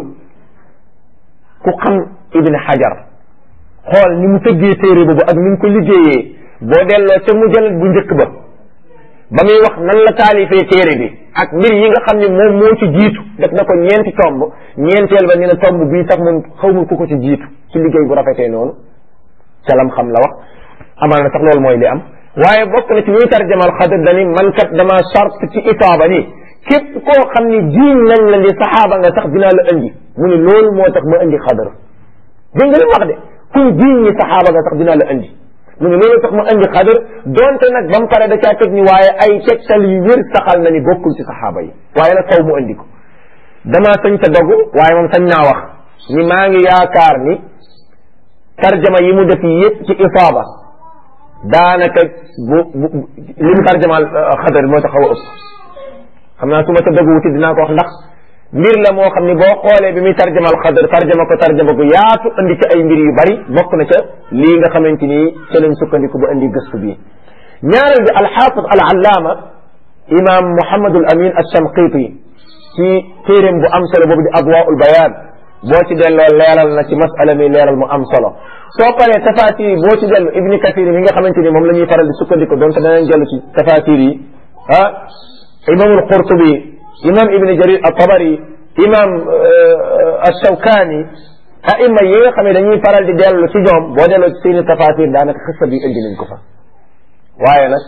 ku xam ibni xajar xool ni mu tëggee téere boobu ak ni mu ko liggéeyee boo delloo ca mujallad bu njëkk ba ba muy wax nan la taalifee téere bi ak mbir yi nga xam ne moom moo ci jiitu def na ko ñeenti tomb ñeenteel ba ni na tomb bii sax moom xaw ma ku ko ci jiitu ci liggéey bu rafetee noonu ca lam xam la wax amal na sax loolu mooy li am waaye bokk na ci ñuy tarjamal xadar dani man kat dama charte ci itaaba ni képp koo xam ni jiiñ nañ la ni saxaaba nga sax dinaa la indi mu ni loolu moo tax ma indi xadar dégg nga li mu wax de kuy jiiñ ni saxaaba nga sax dinaa la indi mu ne loolu tax mu indi xadar donte nag ba mu pare da caa teg ni waaye ay tegtal yu wér saxal na ni bokkul ci saxaaba yi waaye nag faw mu indi ko damaa sañ ta dogu waaye moom sañ naa wax ni maa ngi yaakaar ni tarjama yi mu def yépp ci isaaba daanaka bu bu li mu tarjamaal xadar moo tax xaw a ëpp xam naa su ma ta dogu wuti dinaa ko wax ndax mbir la moo xam ni boo xoolee bi muy tarjamal xadar tarjama ko tarjama ko yaatu andi ci ay mbir yu bari bokk na ca lii nga xamante ni ca lañ sukkandiku ba andi gëstu bi ñaareel bi alxaafid al allaama imam Muhammadul Amin al-Shanqiti ci téeréem bu am solo boobu di adwaul bayaan boo ci delloo leeral na ci masala mi leeral mu am solo soo paree tafaasir yi boo ci dellu ibni kathir mi nga xamante ni moom la ñuy faral di sukkandiku donc danañ dellu ci tafaasir yi ah imamul qurtubi imam ibni jarir at-tabari imam ash-shawkani aima yi nga xam ne dañuy faral di dellu ci ñoom boo delloo ci seeni tafaasir daanaka xissa bi indi nañ ko fa waaye nag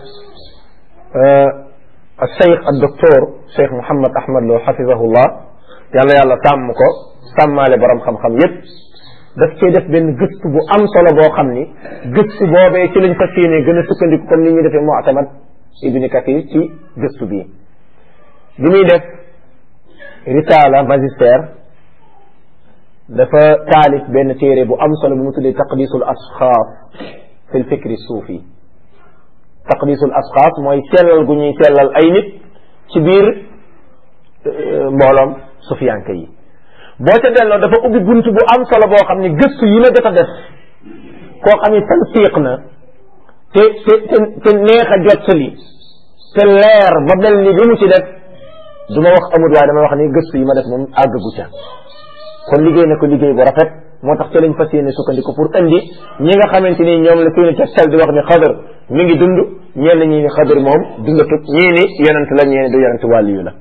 الشيخ الدكتور شيخ محمد احمد لو حفظه الله yàlla yàlla sàmm ko sàmmaale borom xam-xam yépp daf cee def benn gëstu bu am solo boo xam ni gëstu boobee ci lañ fas yéene gën a sukkandiku comme ni ñu defee mu'tamad ibni kathir ci gëstu bii bi muy def risala magistère dafa taalif benn téere bu am solo bu mu tuddee taqdisul asxaas fi l fikri suufi taqdisul asxaas mooy sellal gu ñuy sellal ay nit ci biir mbooloom sufiyanke yi boo ca delloo dafa ubbi bunt bu am solo boo xam ni gëstu yi la jot a def koo xam ni tansiq na te te te neex a jottali te leer ba mel ni li mu ci def du ma wax amut waaye dama wax ni gëstu yi ma def moom àggagu ca kon liggéey na ko liggéey bu rafet moo tax ci lañ fas yéene sukkandiku pour indi ñi nga xamante ni ñoom la seeni tegtal di wax ni xadar mi ngi dund ñenn ñi ni xadar moom dundatut ñii ni yonent la ñii ni du yonent wàlliyu la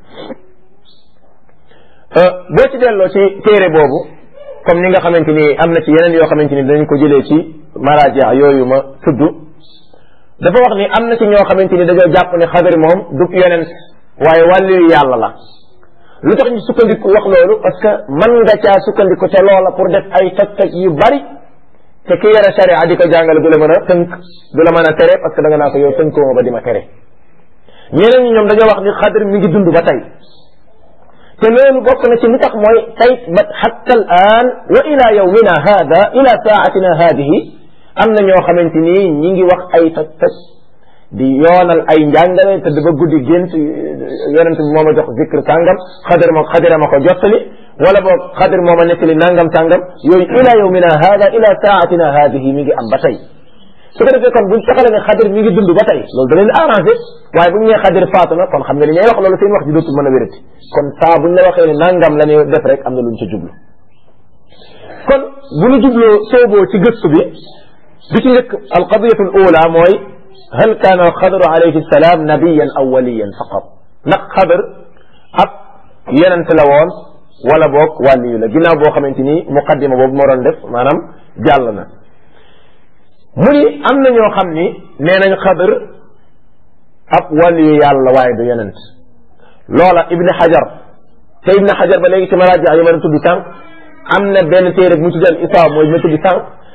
boo ci delloo ci téere boobu comme ni nga xamante ni am na ci yeneen yoo xamante ni dañ ko jëlee ci maraaja yooyu ma tudd dafa wax ni am na ci ñoo xamante ni dañoo jàpp ne xadar moom du yonent waaye wàlliyu yàlla la lu tax ñu sukkandiku wax loolu parce que mën nga caa sukkandiku te loola pour def ay toj-toj yu bari te ki yore sharia di ko jàngale du la mën a tënk du la mën a tere parce que da nga naa ko yow tënkoo ma ba di ma tere ñeneen ñi ñoom dañoo wax ni xadar mi ngi dund ba tey te loolu bokk na ci li tax mooy tey ba xatta al aan wa ila yawmina hada ila saatina hadihi am na ñoo xamante ni ñi ngi wax ay toj-toj di yoonal ay njàngale te dafa guddi gént yonent bi moo ma jox zikr sàngam xadar ma xadara ma ko jottali wala boog xadar moo ma nettali nangam sàngam yooyu ila yawmina hada ila saatina hadihi mi ngi am ba tey su ko defee kon buñ taxale ne xadar mi ngi dund ba tey loolu da leen arrangé waaye buñ nee xadar faatu na kon xam nga li ñuy wax loolu seen wax ji dootul mën a wérati kon saa buñ la waxee ne nangam la ñuy def rek am na luñ ca jublu kon bu ñu jubloo sooboo ci gëstu bi bi ci njëkk alqadiyatu al ula mooy hal kaana alxadru alayhi salaam nabiyan aw waliyan faqat ndax xadar ab yenent la woon wala boog wàlliyu la ginnaaw boo xamante ni muqaddima boobu moo doon def maanaam jàll na mu ni am na ñoo xam ni nee nañ xadar ab wàlliyu yàlla waaye du yenent loola ibni xajar te ibni xajar ba léegi ci maraaji yi ma doon tudd sànq am na benn téere bu mu tuddal isaab mooy ma tudd sànq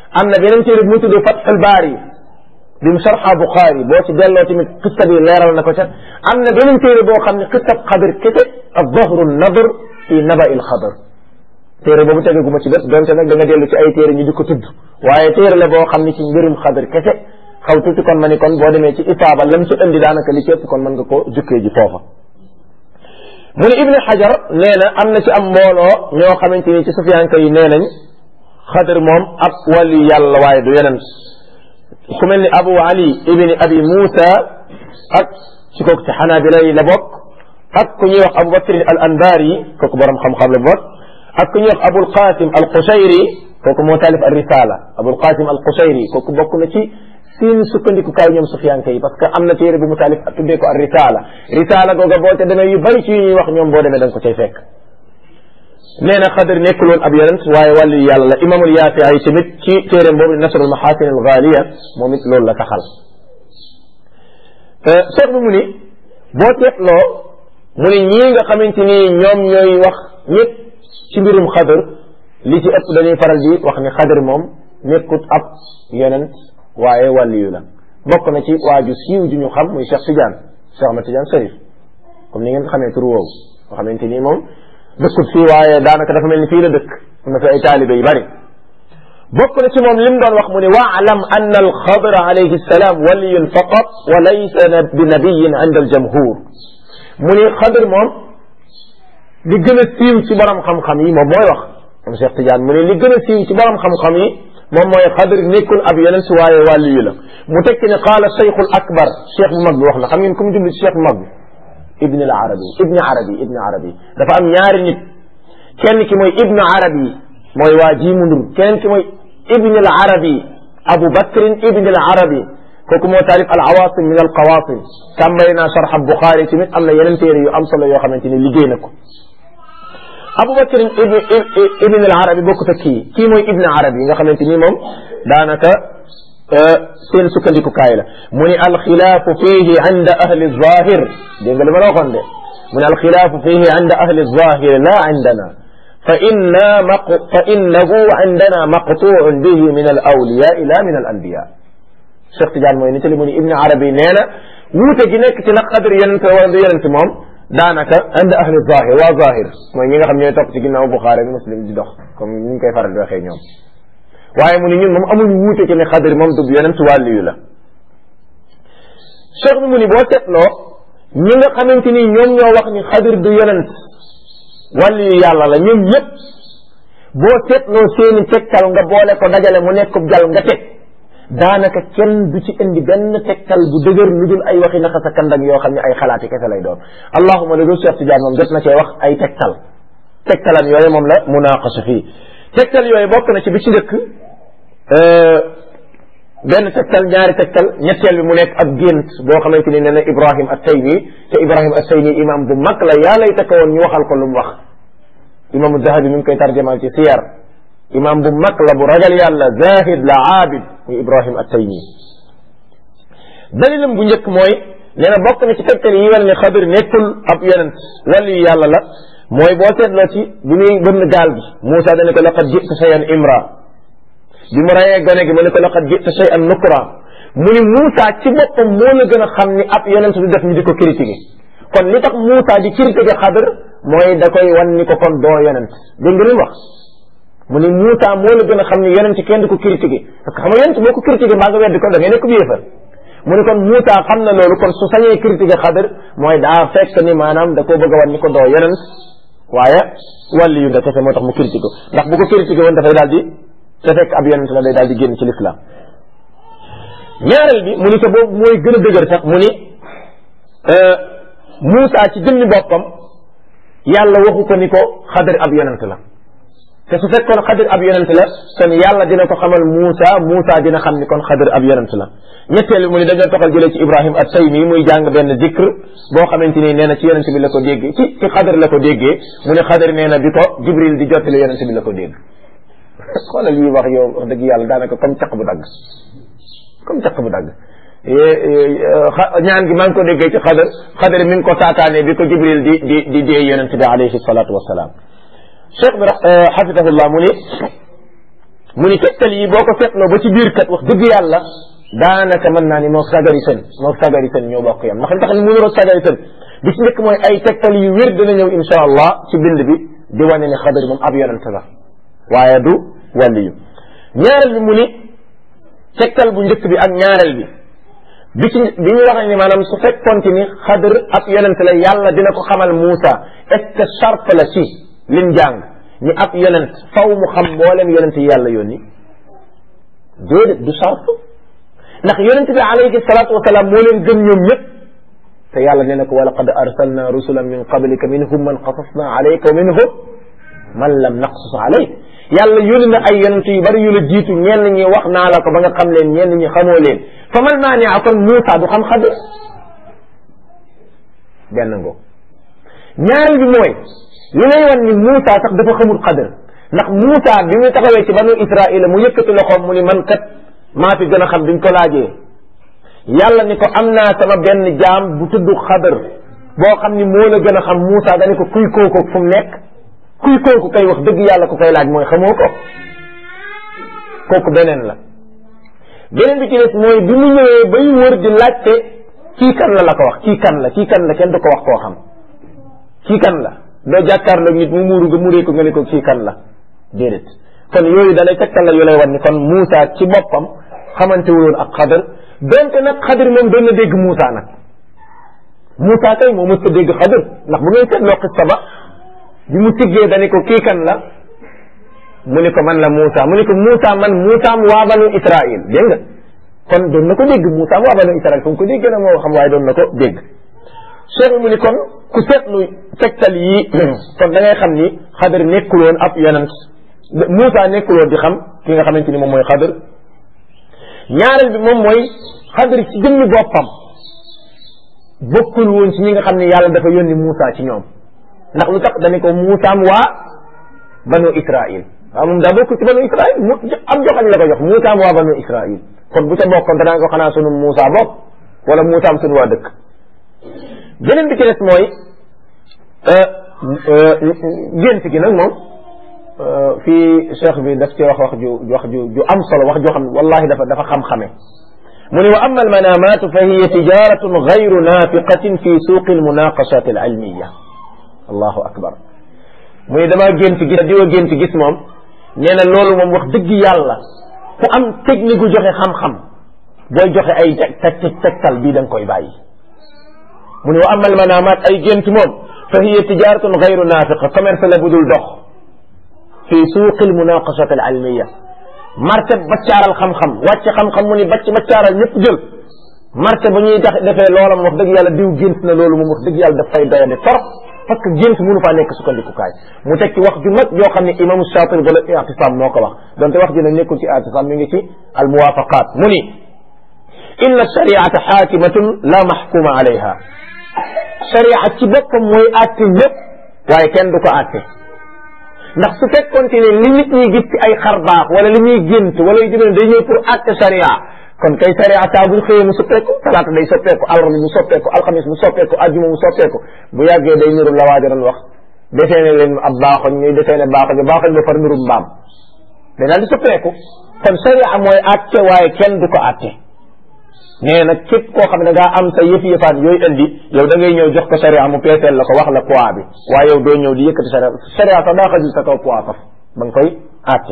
am na beneen téere bu mu tudd Fathul Baari bi mu sarxa Buxaari boo ci delloo tamit xista bi leeral na ko ca am na beneen téere boo xam ne xistab xadar kese ak dahru nadr fi naba il xadar téere boobu tegaguma ci bët donte nag da nga dellu ci ay téere ñu di ko tudd waaye téere la boo xam ne ci mbirum xadar kese xaw tuuti kon ma ni kon boo demee ci itaaba lam ci indi daanaka li ci ëpp kon mën nga ko jukkee ji foofa mu ne ibnu xajar nee na am na ci am mbooloo ñoo xamante ni ci sufiyanka yi nee nañ xadar moom ab wàllu yàlla waaye du yeneen ku mel ni abu ali ibni abi muusa ak ci kooku ci xanaabila yi la bokk ak ku ñuy wax abu bakrin al anbaari kooku borom xam-xam la bokk ak ku ñuy wax abul qasim al qushayri kooku moo taalif al risala abul qasim al qushayri kooku bokk na ci seen sukkandiku kaay ñoom sufiyanke yi parce que am na téere bu mu taalif tuddee ko al risala risala googa boo te demee yu bari ci yu ñuy wax ñoom boo demee da nga ko cay fekk nee na xadar nekkul woon ab yonent waaye wàllu yàlla la imamul yaafiya yi tamit ci téeréem boobu di nasrul maxaasin al gaaliya moom it loolu la taxal seet bi mu ni boo teetloo mu ni ñii nga xamante ni ñoom ñooy wax ñëpp ci mbirum xadar li ci ëpp dañuy faral di wax ni xadar moom nekkut ab yonent waaye wàlliyu la bokk na ci waaju siiw ju ñu xam muy Cheikh Tidiane Cheikh Ahmad Tidiane Sarif comme ni ngeen xamee tur woowu nga xamante ni moom dëkkut fii waaye daanaka dafa mel ni fii la dëkk am na fi ay taalibe yu bari bokk na ci moom lim doon wax mu ne waalam ann alxadr alayhi salaam waliyun faqat wa laysa bi nabiyin inda aljamhur mu ne xadr moom li gën a siiw ci borom xam-xam yi moom mooy wax moom Cheikh Tidiane mu ne li gën a siiw ci borom xam-xam yi moom mooy xadr nekkul ab yonent waaye wàlliyu la mu tekki ne qaala cheikhul akbar cheikh bu mag bi wax na xam ngeen ku mu jublu ci cheikh bu mag bi ibn al arabi ibn arabi ibn arabi dafa am ñaari nit kenn ki mooy ibn arabi mooy waa ji mu ndur kenn ki mooy ibn al arabi abu bakrin ibn al arabi kooku moo taalif al awasim min al qawasim tàmbali naa sharx buxaari tamit am na yeneen téere yu am solo yoo xamante ni liggéey na ko abu bakrin ibn al arabi bokkut ak kii kii mooy ibn arabi nga xamante ni moom daanaka seen sukkandiku kaay la mu ni alxilaafu fihi inda ahli zahir dégg nga li ma la waxoon de mu ni alxilaafu fihi inda ahli zahir la indana fa inna maq fa innahu indana maqtuun bihi min al awliya ila min al anbiya Cheikh Tidiane mooy nitali mu ni ibn arabi nee na wuute gi nekk ci nag xadar yonent wala du yonent moom daanaka inda ahli zahir waa zahir mooy ñi nga xam ñooy topp ci ginnaaw Buxaari ak Muslim di dox comme ni ñu koy faral di waxee ñoom waaye mu ne ñun moom amuñ wuute ci ne xadir moom du yonent wàlliyu la cheikh bi mu ni boo seetloo ñi nga xamante ni ñoom ñoo wax ni xadir du yonent wàlliyu yàlla la ñoom ñëpp boo seetloo seeni tegtal nga boole ko dajale mu nekk jal nga teg daanaka kenn du ci indi benn tegtal bu dëgër lu dul ay waxi naxa sa kandak yoo xam ne ay xalaati kese lay doon allahuma la dul cheikh Tidiane moom jot na cee wax ay tegtal tegtalam yooyu moom la munaqasa fii tegtal yooyu bokk na ci bi ci dëkk benn tegtal ñaari tegtal ñetteel bi mu nekk ab gént boo xamante ni nee na Ibrahim at-Taymi te Ibrahim at-Taymi imam bu mag la yaa lay takk woon ñu waxal ko lu mu wax imam Zahabi mi ngi koy tarjamal ci siyar imam bu mag la bu ragal yàlla zahid la aabid muy Ibrahim at-Taymi dalilam bu njëkk mooy nee na bokk na ci tegtal yi wane ne Xadir nekkul ab yonent wàllu yàlla la mooy boo seetloo ci bi muy bënn gaal gi Moussa dana ko laqad jita shay'an imra bi mu rayee gone gi mu ne ko laqad jita shay'an nukra mu ni Moussa ci boppam moo la gën a xam ni ab yonent du def ñu di ko critiqué kon li tax Moussa di critiqué Xadir mooy da koy wan ni ko kon doo yonent dégg nga li mu wax mu ni Moussa moo la gën a xam ni yonent kenn du ko critiqué parce que xam nga yonent boo ko critiqué mbaa nga weddi ko da ngay nekk yéefar mu ni kon Moussa xam na loolu kon su sañee critiqué Xadir mooy daa fekk ni maanaam da koo bëgg a wan ni ko doo yonent waaye wàlli yu nga kese moo tax mu critiqué ko ndax bu ko critiqué woon dafay daal di te fekk ab yonent la day daal di génn ci l'islam ñaareel bi mu ni ko boobu mooy gën a dëgër sax mu ni Moussa ci jëmmi boppam yàlla waxu ko ni ko xadir ab yonent la te su fekkoon xadir ab yonent la kon yàlla dina ko xamal Moussa Moussa dina xam ni kon xadir ab yonent la ñetteel bi mu ni dañoo toxal jëlee ci Ibrahim at-Taymi muy jàng benn zikr boo xamante ni nee na ci yonent bi la ko déggee ci ci xadir la ko déggee mu ne xadir nee na bi ko Jibril di jottali yonent bi la ko dégg xoolal yi wax yow wax dëgg yàlla daanaka comme caq bu dagg comme caq bu dagg ñaan gi maa ngi ko déggee ci xadar xadar mi ngi ko taataane bi ko jibril di di di dee yonente bi alayhi salatu wasalaam cheikh bi xafidahullah mu ni mu ni tegtal yi boo ko seetloo ba ci biir kat wax dëgg yàlla daanaka mën naa ni moo sagari sën moo sagari sën ñoo bokk yam ndax li tax ni mënuloo sagari sën bi ci njëkk mooy ay tegtal yu wér dana ñëw insha allah ci bind bi di wane ne xadar moom ab yonent la waaye du wàlliyu ñaareel bi mu ni tegtal bu njëkk bi ak ñaareel bi bi ci bi ñu waxee ni maanaam su fekkoonte ni xadar ab yonent la yàlla dina ko xamal Muusa est-ce que charte la ci lim jàng ni ab yonent faw mu xam mboolem yonent yi yàlla yónni déedéet du charte ndax yonent bi alayhi salaatu wasalaam moo leen gën ñoom ñëpp te yàlla nee na ko wa laqad arsalna rusulan min qablika minhum man qasasna alayka wa minhum man lam naqsus alayk yàlla yónni na ay yonent yu bari yu la jiitu ñenn ñi wax naa la ko ba nga xam leen ñenn ñi xamoo leen fa mal maania kon Muusa du xam xadir benn ngo ñaareel bi mooy li lay wan ni Muusa sax dafa xamul xadir ndax Muusa bi mu taxawee ci banu Israila mu yëkkati loxoom mu ni man kat maa fi gën a xam biñ ko laajee yàlla ni ko am naa sama benn jaam bu tudd xadar boo xam ni moo la gën a xam Muusa dani ko kuy kooku fu mu nekk kuy kooku kay wax dëgg yàlla ku koy laaj mooy xamoo ko kooku beneen la beneen bi ci des mooy bi mu ñëwee bay wër di laajte kii kan la la ko wax kii kan la kii kan la kenn du ko wax koo xam kii kan la doo jàkkaarloog nit mu muuru nga muree ko nga ne ko kii kan la déedéet kon yooyu dalay tegtal la yu lay wan ni kon Muusa ci boppam xamante wuloon ak xadar donte nag xadar moom doon na dégg Muusa nag Muusa kay moo mës a dégg xadar ndax bu ngay seetloo xista ba bi mu tiggee dani ko kii kan la mu ni ko man la Muusa mu ni ko Muusa man Muusaam waa banu Israil dégg nga kon doon na ko dégg Muusaam waa banu Israil fu mu ko dégg na moo xam waaye doon na ko dégg cheikh mu ni kon ku seetlu tegtal yi kon da ngay xam ni xadar nekkuloon ab yonent Muusa nekkuloon di xam ki nga xamante ni moom mooy xadar ñaareel bi moom mooy xadar ci jëmmi boppam bokkul woon ci ñi nga xam ne yàlla dafa yónni Muusa ci ñoom ndax lu tax dañu ko Muusaam waa banu Israil waaw moom daa bokk ci banu Israil mu am joxañ la ko jox Muusaam waa banu Israil kon bu ca bokkoon danaa ko xanaa sunu Muusa bokk wala Muusaam sunu waa dëkk beneen bi ci des mooy gént gi nag moom fii cheikh bi daf ci wax wax ju wax ju ju am solo wax joo xam ne wallahi dafa dafa xam-xame mu ne wa amma almanamat fa hiya tijaratun gayru nafiqatin fi suuqi almunaqashat alilmiya allahu akbar mu ne damaa gént gis diwa gént gis moom nee na loolu moom wax dëgg yàlla ku am technique gu joxe xam-xam booy joxe ay teg tegtal bii da nga koy bàyyi mu ne wa amma almanamat ay gént moom fa hiya tijaratun gayru nafiqa commerce la bu dul dox fi suuqi almunaqashat alilmiya marché baccaaral xam-xam wàcc xam-xam mu ni bacc baccaaral ñëpp jël marché bu ñuy tax defee loola moom wax dëgg yàlla diw gént na loolu moom wax dëgg yàlla daf fay doyade trop parce que gént mënu faa nekk sukkandikukaay mu teg ci wax ju mag yoo xam ne imam Shaatibi wala i'tisaam moo ko wax donte wax ji nag nekkul ci i'tisaam mi ngi ci al muwafaqat mu ni inna shariata xaakimatun la maxkuma alayha sharia ci boppam mooy àtte ñëpp waaye kenn du ko àtte ndax su fekkoonte ne li nit ñi gis ci ay xar baax wala li ñuy gént wala yu demee day ñëw pour àtte sharia kon kay sharia saa buñ xëyee mu soppeeku talaata day soppeeku alarba mu soppeeku alxamis mu soppeeku ajjuma mu soppeeku bu yàggee day niru la waaja doon wax defee ne leen ab baaxoñ ñuy defee ne baaxoñ baaxoñ ba far nirum mbaam day daal di soppeeku kon sharia mooy àtte waaye kenn du ko àtte nee nag képp koo xam ne ngaa am sa yëf yëfaat yooyu indi yow da ngay ñëw jox ko sharia mu peeseel la ko wax la poids bi waaye yow doo ñëw di yëkkati sharia sharia sax daa xajul sa kaw poids faf ba nga koy àtte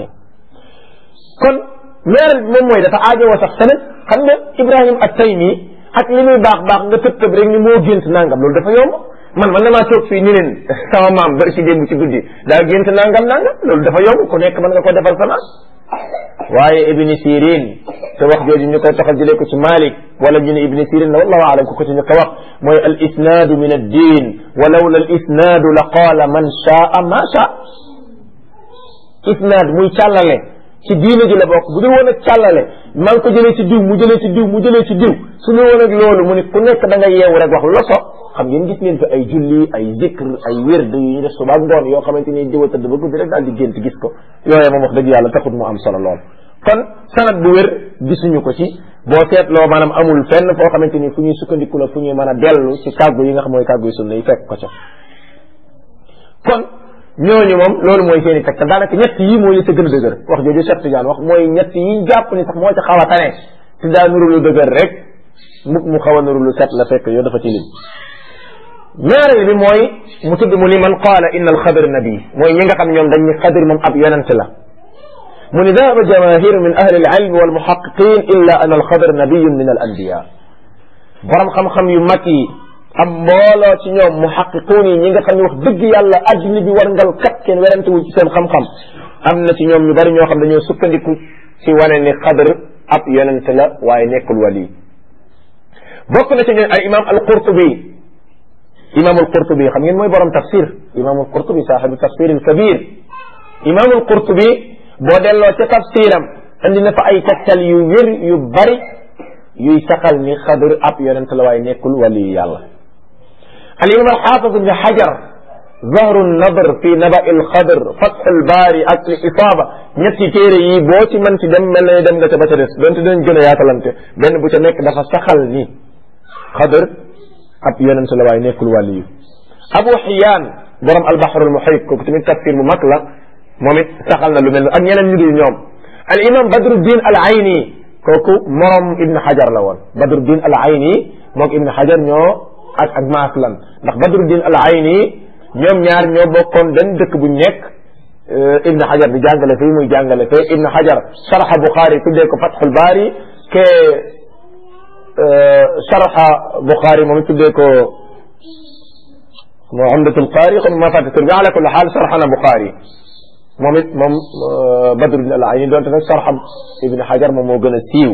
kon ñaareel bi moom mooy dafa aajowoo sax tamit xam nga Ibrahim at-Taymi ak li muy baax baax nga tëb tëb rek ni moo gént nangam loolu dafa yomb man man damaa toog fii ni leen sama maam bari si démb ci guddi daa gént nangam nangam loolu dafa yomb ku nekk mën nga ko defal sama waaye ibni sirin te wax jooju ñu koy taxal jëlee ko ci malik wala ñu ne ibni sirin la wallahu alam ku ko ci ñu ko wax mooy al isnaadu min addin wa lawla al isnaadu la qaala man shaa ma shaa isnaad muy càllale ci diine ji la bokk bu dul woon ak càllale maa ngi ko jëlee ci diw mu jëlee ci diw mu jëlee ci diw su ñu woon ak loolu mu ne ku nekk da nga yeewu rek wax lu la so xam ngeen gis ngeen fi ay julli ay zikr ay wérd yu ñu def suba ak ngoon yoo xamante ni diwa tëdd ba guddi rek daal di gént gis ko yooye moom wax dëgg yàlla taxut mu am solo lool kon sanad bu wér gisuñu ko ci boo seetloo maanaam amul fenn foo xamante ni fu ñuy sukkandiku la fu ñuy mën a dellu ci kàggu yi nga xam mooy kàggu yi sunna yi fekk ko ca kon ñooñu moom loolu mooy seen i tegtal daanaka ñett yi mooy li ca gën a dëgër wax jooju Cheikh Tidiane wax mooy ñett yi jàpp ni sax moo ca xaw a tane te daa nuru lu dëgër rek mu mu xaw a nuru lu set la fekk yow dafa ci lim ñaareel bi mooy mu tudd mu ni man qaala inna alxadir nabi mooy ñi nga xam ñoom dañ ni xadir moom ab yonent la mu ni dahaba jamahiru min ahli alilm walmuhaqiqin illa an alxadir nabiyun min al anbiya borom xam-xam yu mag yi am mbooloo ci ñoom muhaqiquun yi ñi nga xam ne wax dëgg yàlla adduna bi war ngal kat kenn werante wu ci seen xam-xam am na ci ñoom ñu bari ñoo xam dañoo sukkandiku ci wane ni xadr ab yonent la waaye nekkul wali bokk na ci ñoom al imam al qurtubi imam al qurtubi xam ngeen mooy borom tafsir imam al qurtubi saaxibu tafsir al kabir imam al qurtubi boo delloo ca tafsiram andi na fa ay tegtal yu wér yu bari yuy saxal ni xadr ab yonent la waaye nekkul wali yàlla al imam al xaafid ibn xajar zahru nadr fi naba il xadr fathul baari ak al isaaba ñetti téere yi boo ci mën ci dem mel na dem nga ca ba ca des donte dañ gën a yaatalante benn bu ca nekk dafa saxal ni xadr ab yonent la waaye nekkul wàlli yu abu xiyaan borom albaxrul muhit kooku tamit tafsir bu mag la moom it saxal na lu mel ak ñeneen ñu dul ñoom al imam badruddin al ayni kooku morom ibn xajar la woon badruddin al ayni moog ibn xajar ñoo ak ak maas lan ndax badruddin al ayni ñoom ñaar ñoo bokkoon benn dëkk bu nekk ibn xajar di jàngale fii muy jàngale fee ibn xajar sharxa buxaari tuddee ko fatxul baari ke sharxa buxaari moom it tuddee ko moo umdatul qaari xam ma fàtte tur bi ala kulli xaal sharxa na buxaari moom it moom badruddin al ayni doonte nag sharxa ibn xajar moom moo gën a siiw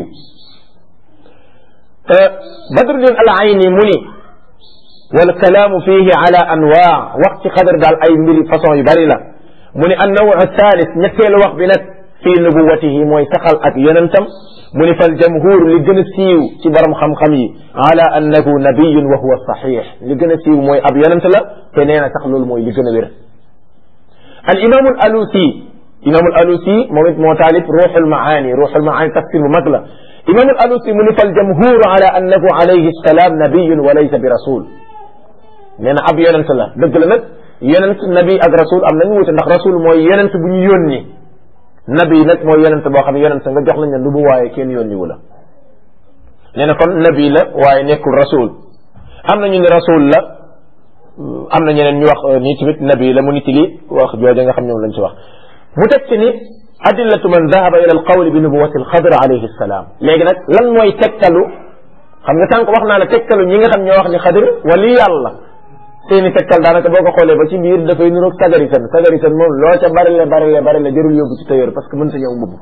badruddin al ayni mu ni wal kalaamu fihi ala anwaa wax ci xadar daal ay mbiri façon yu bari la mu ni annawu thalis ñetteelu wax bi nag fii nubuwatihi mooy saxal ak yonentam mu ni fal jamhur li gën a siiw ci borom xam-xam yi ala annahu nabiyun wa huwa saxiix li gën a siiw mooy ab yonent la te nee na sax loolu mooy li gën a wér al imaamu al alusi imaamu al alusi moom it moo taalif ruuxul maani ruuxul maani tafsir bu mag la imaamu al alusi mu ni fal jamhur ala annahu alayhi salaam nabiyun wa laysa bi rasul nee na ab yonent la dëgg la nag yonent nabi ak rasul am nañu wute ndax rasul mooy yonent bu ñu yónni nabi nag mooy yonent boo xam ne yonent nga jox lañ ne lu bu waaye kenn yónni wu la nee na kon nabi la waaye nekkul rasul am na ñu ne rasul la am na ñeneen ñu wax nii tamit nabi la mu nit li wax jooja nga xam ñoom lañ ci wax mu teg ci ni adillatu man dahaba ila alqawli bi nubuwati alxadr alayhi salaam léegi nag lan mooy tegtalu xam nga tànk wax naa la tegtalu ñi nga xam ñoo wax ni xadir wali yàlla seeni tegtal daanaka boo ko xoolee ba ci biir dafay niroog sagari san sagari san moom loo ca bari la bari la bari la jërul yóbbu ci tailleur parce que mën sa ñëw mbubb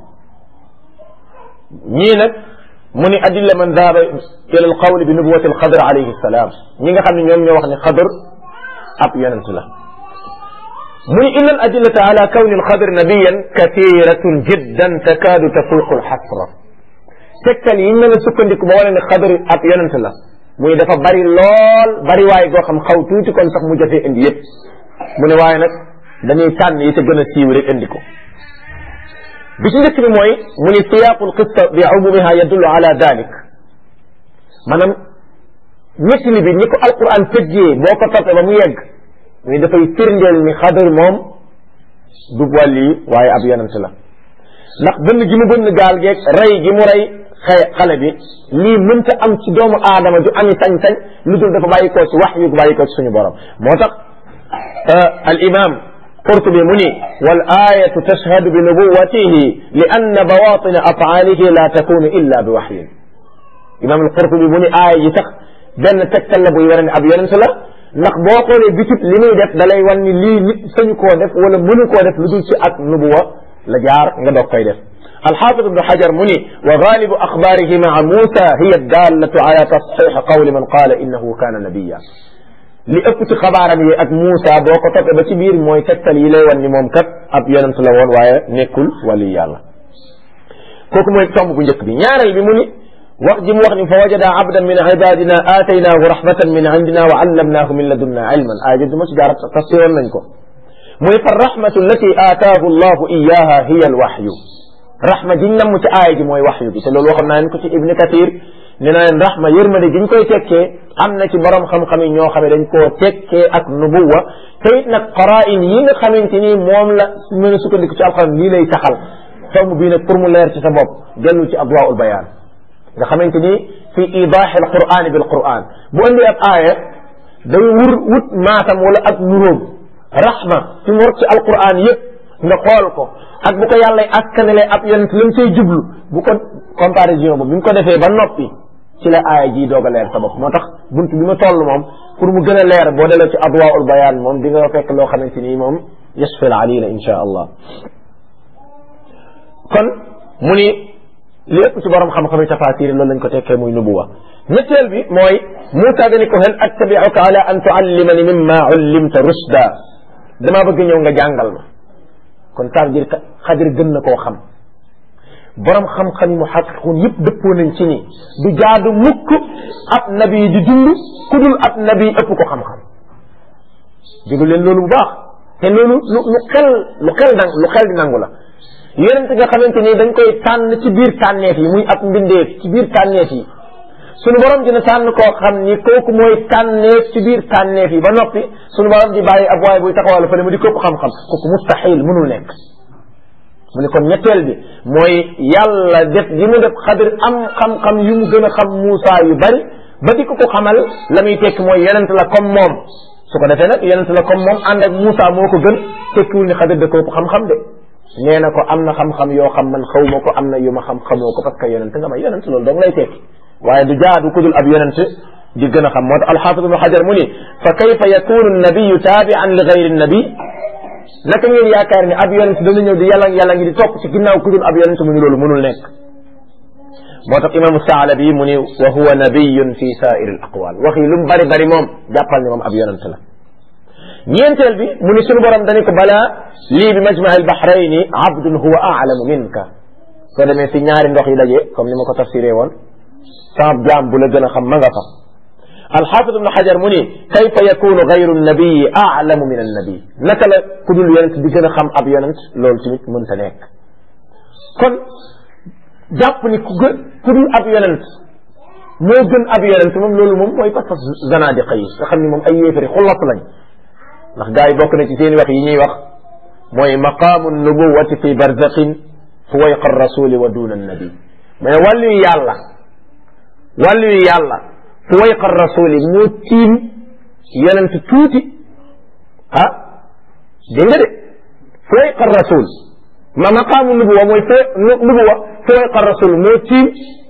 ñii nag mu ni adilla man dahaba ila al qawli bi nubuwati al xadr alayhi salaam ñi nga xam ne ñoom ñoo wax ni xadr ab yonent la mu ni inna al adillata ala kawni al xadr nabiyan kathiratun jiddan takaadu tafuqu al xasra tegtal yi mën a sukkandiku ba wane ne xadr ab yonent la muy dafa bari lool bari waaye goo xam xaw tuuti kon sax mu jafee indi yëpp mu ne waaye nag dañuy tànn yi te gën a siiw rek indi ko bi ci njëkk bi mooy mu ni siyaaqul qissa bi umumiha yadullu ala dalik maanaam ñettali bi ñi ko alquran tëjjee boo ko toppee ba mu yegg muy dafay firndeel ni xadar moom du wàlli waaye ab yonent la ndax bënn gi mu bënn gaal geeg rey gi mu rey xëy xale bi lii mënta am ci doomu aadama ju ami sañ-sañ lu dul dafa bàyyi koo ci wax yu bàyyi koo ci suñu borom moo tax al imam qurtubi mu ni wal ayatu tashhadu bi nubuwatihi li anna bawatina afaalihi la takunu illa bi waxyin imam al qurtubi mu ni aaya ji sax benn tegtal la buy wara ne ab yonent la ndax boo xoolee bitut li muy def da lay wan ni lii nit sañu koo def wala mënu koo def lu dul ci ak nubuwa la jaar nga doog koy def الحافظ ابن حجر مني وغالب أخباره مع موسى هي الدالة على تصحيح قول من قال إنه كان نبيا li ëpp ci xabaaram yi ak Moussa boo ko toppee ba ci biir mooy tegtal yi lay wan ni moom kat ab yonent la woon waaye nekkul wali yàlla kooku mooy tomb bu njëkk bi ñaareel bi mu ni wax ji mu wax ni fa wajada abdan min ibadina aataynaahu rahmatan min indina wa allamnaahu min ladunna ilman aaya du ma ci jaar tafsiroon nañ ko mu ni fa rahmatu allati aataahu allahu iyaha hiya alwahyu rahma ji namm ci aaya ji mooy waxyu bi te loolu waxoon naa leen ko ci ibni kathir nee na leen rahma yërmande gi ñu koy tekkee am na ci borom xam-xam yi ñoo xam ne dañ koo tekkee ak nubuwa te it nag qara'in yi nga xamante ni moom la mën a sukkandiku ci alxuraan lii lay taxal tomb bii nag pour mu leer ci sa bopp dellu ci adwaul bayaan nga xamante ni fi idahi al quran bil quran bu indi ab aaya day wur wut maatam wala ak nuróom rahma fi mu war ci alquran yëpp nga xool ko ak bu ko yàlla askanale ab yonent lam say jublu bu ko comparaison boobu bi mu ko defee ba noppi ci la aaya ji doog a leer sa bopp moo tax bunt bi ma toll moom pour mu gën a leer boo delloo ci adwaul bayaan moom di nga fekk loo xamante ni moom yasfil alila insha allah kon mu ni lépp ci borom xam-xam yi tafasir loolu lañ ko tekkee muy nubuwa ñetteel bi mooy Moussa dani ko hal attabiuka ala an tuallimani mimma ullimta rusda damaa bëgg ñëw nga jàngal ma kon ça veut dire que xadir gën na koo xam borom xam-xam yi mu xaqiqun yëpp dëppoo nañ ci ni du jaadu mukk ab nabi di dund ku dul ab nabi ëpp ko xam-xam déglu leen loolu bu baax te loolu lu lu xel lu xel nang lu xel di nangu la yonent nga xamante ni dañ koy tànn ci biir tànneef yi muy ab mbindeef ci biir tànneef yi sunu borom dina tànn koo xam ni kooku mooy tànneef ci biir tànneef yi ba noppi sunu borom di bàyyi ab waay buy taxawal fële mu di képp xam-xam kooku mustahil mënul nekk mu ne kon ñetteel bi mooy yàlla def gi mu def xadir am xam-xam yu mu gën a xam Moussa yu bari ba di ko ko xamal la muy tekki mooy yonent la comme moom su ko defee nag yonent la comme moom ànd ak Moussa moo ko gën tekkiwul ni xadir da ko xam-xam de nee na ko am na xam-xam yoo xam man xaw ma ko am na yu ma xam xamoo ko parce que yonent nga ma yonent loolu dong lay tekki waaye du jaadu ku dul ab yonent di gën a xam moo tax alxaafid ibnu xajar mu ni fa kayfa yakunu nabiyu taabian li gayri nabi naka ngeen yaakaar ni ab yonent dana ñëw di yàlla yàlla ngi di topp ci ginnaaw ku dul ab yonent mu ni loolu mënul nekk moo tax imaamu saalabi mu ni wa huwa nabiyun fi saairi al aqwal wax yi lu mu bari bari moom jàppal ni moom ab yonent la ñeenteel bi mu ni sunu borom dañu ko balaa lii bi majmaa al bahrayni abdun huwa aalamu minka soo demee fi ñaari ndox yi daje comme ni ma ko tafsiree woon sama jaam bu la gën a xam ma nga fa alxaafid ibnu xajar mu ni kayfa yakunu gayru nabiyi aalamu min annabi naka la ku dul yonent di gën a xam ab yonent loolu tamit mënta nekk kon jàpp ni ku gën ku dul ab yonent moo gën ab yonent moom loolu moom mooy pas pas zanadiqa yi nga xam ni moom ay yéefari xullat lañ ndax gars yi bokk na ci seen wax yi ñuy wax mooy maqaamu nubuwati fi barzaqin fuwayqa rasuli wa duna annabi mais wàllu yàlla wàllu yàlla fuwayqa rasuli moo tiim yonent tuuti ah dégg nga de fuwayqa rasul ma maqaamu nubuwa mooy fo nubuwa fuwayqa rasul moo tiim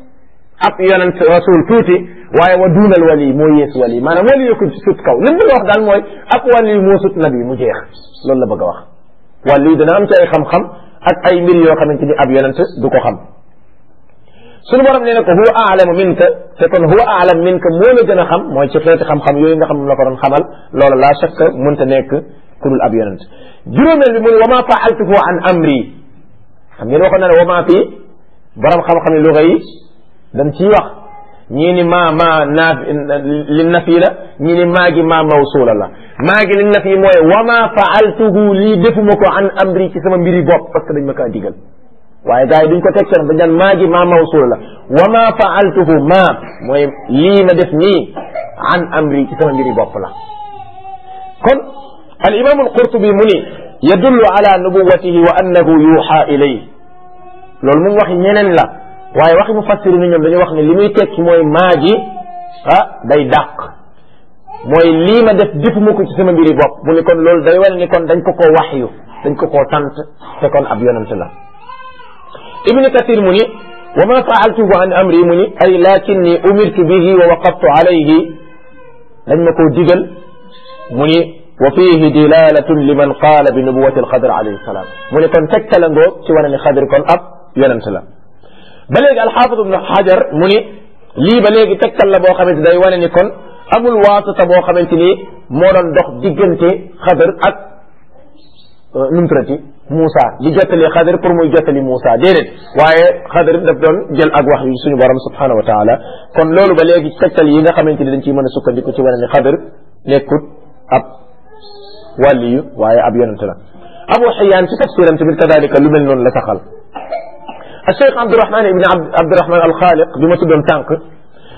ab yonent rasul tuuti waaye wa duunal wali moo yees wali maanaam wali yo ko sut kaw li mu bëgg a wax daal mooy ab wali moo sut nabi mu jeex loolu la bëgg a wax wali dana am ci ay xam-xam ak ay mbir yoo xamante ni ab yonent du ko xam suñu borom nee na ko huwa aalamu minka te kon huwa aalam minka moo la gën a xam mooy ci xeeti xam-xam yooyu nga xam ne la ko doon xamal loolu laa shakka mënta nekk ku dul ab yonent juróomeel bi muy wa ma faaltuhu an amri xam ngeen waxoon na ne wa ma fii borom xam-xam yi luga yi dañ ciy wax ñii ni maa maa naaf li nafi la ñii ni maa gi maa mawsuula la maa gi li nafi mooy wa ma faaltuhu lii defuma ko an amri ci sama mbiri bopp parce que dañ ma kaa digal waaye gars yi duñ ko teg seen dañ naan maa gi maa mawsuula la wa ma faaltuhu maa mooy lii ma def nii an amri ci sama mbiri bopp la kon al imam al qurtubi mu ni yadullu ala nubuwatihi wa annahu yuuxa ilay loolu moom waxi ñeneen la waaye waxi mu fassiru ni ñoom dañu wax ne li muy tekki mooy maa gi ah day dàq mooy lii ma def defuma ko ci sama mbiri bopp mu ni kon loolu day wane ni kon dañ ko koo waxyu dañ ko koo sant te kon ab yonent la ibni kathir mu ni wa ma faaltuhu an amri mu ni ay lakinni umirtu bihi wa waqaftu alayhi dañ ma koo digal mu ni wa fihi dilalatun liman qaala bi nubuwati alxadr alayhi salaam mu ni kon tegtala ngoo ci wane ni xadir kon ab yonent la ba léegi alxaafid ibnu xajar mu ni lii ba léegi tegtal la boo xamante day wane ni kon amul waasita boo xamante ni moo doon dox diggante xadar ak nu mu tuddati Moussa di jottali xadar pour muy jottali Moussa déedéet waaye xadar daf doon jël ak wax yu suñu borom subhanahu wa taala kon loolu ba léegi tegtal yi nga xamante ni dañ ciy mën a sukkandiku ci wane ni xadar nekkut ab wàlliyu waaye ab yonente la abu xiyaan ci tafsiram tamit kadalika lu mel noonu la saxal الشيخ عبد الرحمن ابن عبد الرحمن الخالق بما تدون تانك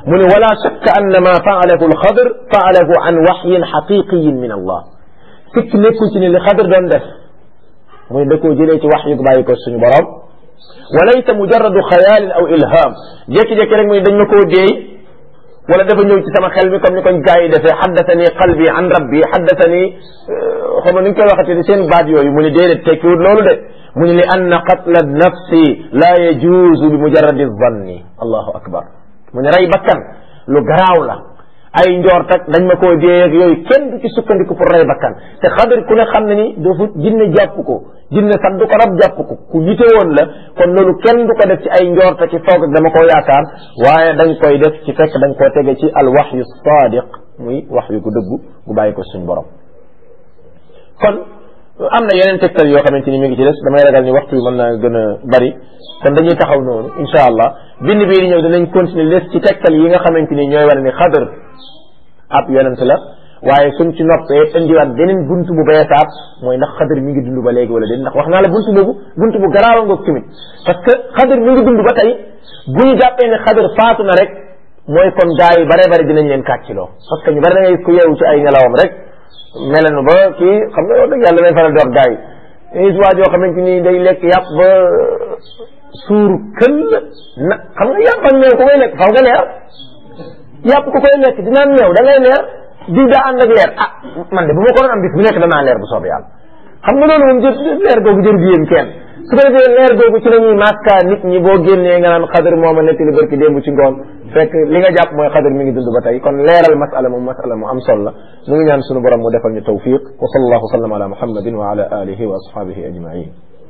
mu ne wala shakka anna ma faalahu alxadr faalahu an waxyin xaqiqiyin min allah sikk nekkul ci ne li xadr doon def muy da koo jëlee ci wax yu bàyyi ko suñu borom walaysa mujarradu xayaalin aw ilham jékki-jékki rek muy dañ ma koo deey wala dafa ñëw ci sama xel mi comme ni ko gaa yi defee xaddatani qalbi an rabbi xaddatani xam ni ñu koy waxati seen baat yooyu mu ne déedéet tekkiwut loolu de mu ne li anna qatla nafsi la yajuuzu bi mujarradi zanni allahu akbar mu ne rey bakkan lu garaaw la ay njoor tak dañ ma koo dee ak yooyu kenn du ci sukkandiku pour rey bakkan te xadar ku ne xam ne ni doofu jinne jàpp ko jinne sax du ko rab jàpp ko ku yite woon la kon loolu kenn du ko def ci ay njoor tak ci foog ak dama koo yaakaar waaye dañ koy def ci fekk dañ koo tege ci al waxyu sadiq muy wax yu ko dëggu gu bàyyi ko suñ borom kon am na yeneen tegtal yoo xamante ni mi ngi ci des damay ragal ni waxtu bi mën naa gën a bari kon dañuy taxaw noonu incha allah bind bii di ñëw dinañ continuer les ci tegtal yi nga xamante ni ñooy wane ni xadar ab yonent la waaye suñ ci noppee indiwaat beneen buntu bu beesaat mooy ndax xadar mi ngi dund ba léegi wala déet ndax wax naa la buntu boobu buntu bu garaawa ngoog tamit parce que xadar mi ngi dund ba tey bu ñu jàppee ne xadar faatu na rek mooy kon gaa yi bare bare dinañ leen kàcciloo parce que ñu bare da ngay ku yeewu ci ay nelawam rek melenu ba kii xam nga wax dëgg yàlla may faral di wax gaa yi gis waa joo xamante ni day lekk yàpp ba suur këll na xam nga yàpp ak meew ku koy lekk faw nga leer yàpp ku koy lekk dinaan meew da ngay leer diw daa ànd ak leer ah man de bu ma ko doon am bis bu nekk danaa leer bu soobee yàlla xam nga loolu moom jër leer googu jër gi yéen kenn su ko defee leer googu ci la ñuy maska nit ñi boo génnee nga naan xadar mooma nekk li barki démb ci ngoon fekk li nga jàpp mooy xadar mi ngi dund ba tey kon leeral masala moom masala mu am solo la mu ngi ñaan sunu borom mu defal ñu tawfiq wa sallallahu sallam ala muhammadin wa ala alihi wa ashabihi ajmain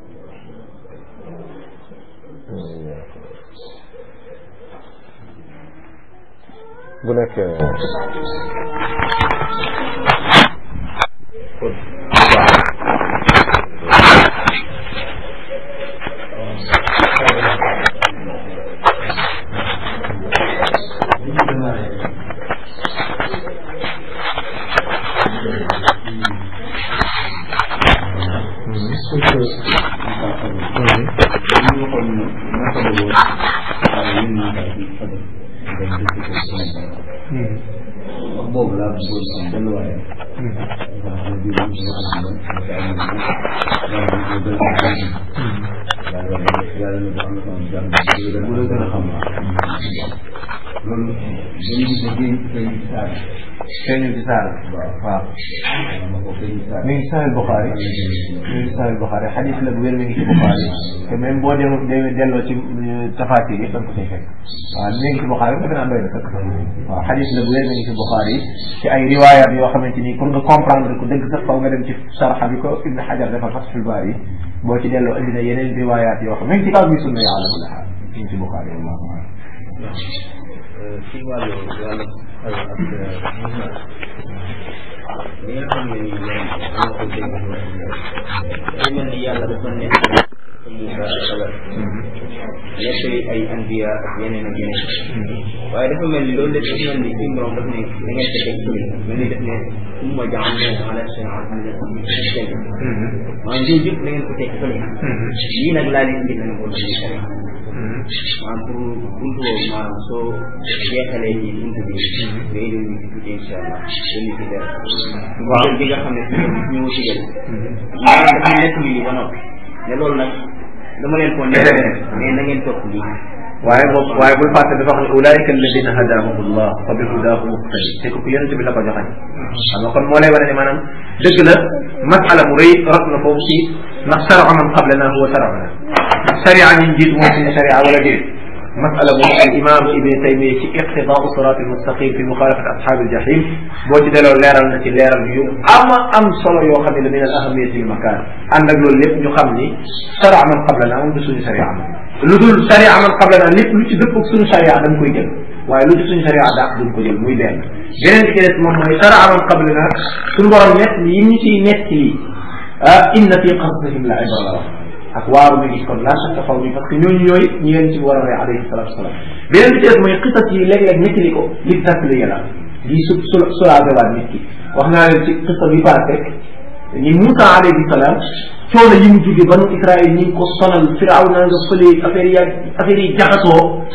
bu nekk boobu laa bëggoon am benn waaye. loolu dañuy gis ne géej géej gi saal. feeñu ci saal waaw mi ngi sahih Bukhari mi ngi sahih Bukhari xadis la bu wér mi ngi ci Bukhari te même boo dem delloo ci tafaati yi da nga ko cay fekk waaw mi ngi ci Bukhari defe naa doy na sax waaw xadis la bu wér mi ngi ci Bukhari ci ay riwayat yoo xamante ni pour nga comprendre ko dëgg sax faw nga dem ci saraxa bi ko Ibn Hajar defal Fathul Bari boo ci delloo indi na yeneen riwayat yoo xam mi ngi ci kaw bi sunna yi ala kulli xaal mi ngi ci Bukhari wallahu a'lam ci wàllu wàllu xel ak li nga xam ne nii ñoom ñoo ko dégg day mel ni yàlla dafa nekk Moussa xala nekk ay anbiya ak yeneen ak yeneen waaye dafa mel ni loolu lépp dafa mel ni suñu borom daf ne da ngeen ko teg fële mel ni daf ne summa ja'alnaahu ala shari'atin mustaqiim maanaam yooyu yëpp da ngeen ko teg fële lii nag laa leen indi na ko ci sharia maanaam pour buntu boobu maanaam soo jeexalee ci buntu bi nga indi ñu ci tuuti incha allah indi ci dara. waaw bi nga xam ne fi ñu ñu ci jël. maanaam dafa nekk lii ba noppi ne loolu nag dama leen ko nekk mais na ngeen topp lii. waaye moom waaye bul fàtte dafa wax ne ulaika alladina hadahumullah fa bi hudahu muqtadi te ku yonent bi la ko joxañ xam nga kon moo lay wane ne maanaam dëgg la masala mu rëy rot na foofu ci ndax sharaa man qablana huwa sharaana ndax sharia ñi jiit mooy suñu sharia wala déet masala boobu al imam ibn taymiya ci iqtidaau sirat al mustaqim fi muxaalafat ashab al jahim boo ci delloo leeral na ci leeral yu ama am solo yoo xam ne la min al ahamiyati al makan ànd ak loolu lépp ñu xam ni sharaa man qablana moom du suñu sharia lu dul sharia man qablana lépp lu ci dëpp ak suñu sharia dañ koy jël waaye lu ci suñu sharia dàq duñ ko jël muy benn beneen bi ci des moom mooy sharia man qablana suñu borom nett yi ñu ciy nett yi ah inna fi qasasihim la ibra la wax ak waaru mi gis kon la shakka faw mi parce que ñooñu ñooy ñi leen ci war a rey alayhi salatu wasalaam beneen bi ci des mooy xisas yi léeg-léeg nettali ko li tasli yàlla di su su sulaabewaat nit ki wax naa leen ci xisa bi passé ni Moussa alayhi salaam coono yi mu jóge banu Israël ñi ngi ko sonal firaw na nga fële affaire yi affaire yi jaxasoo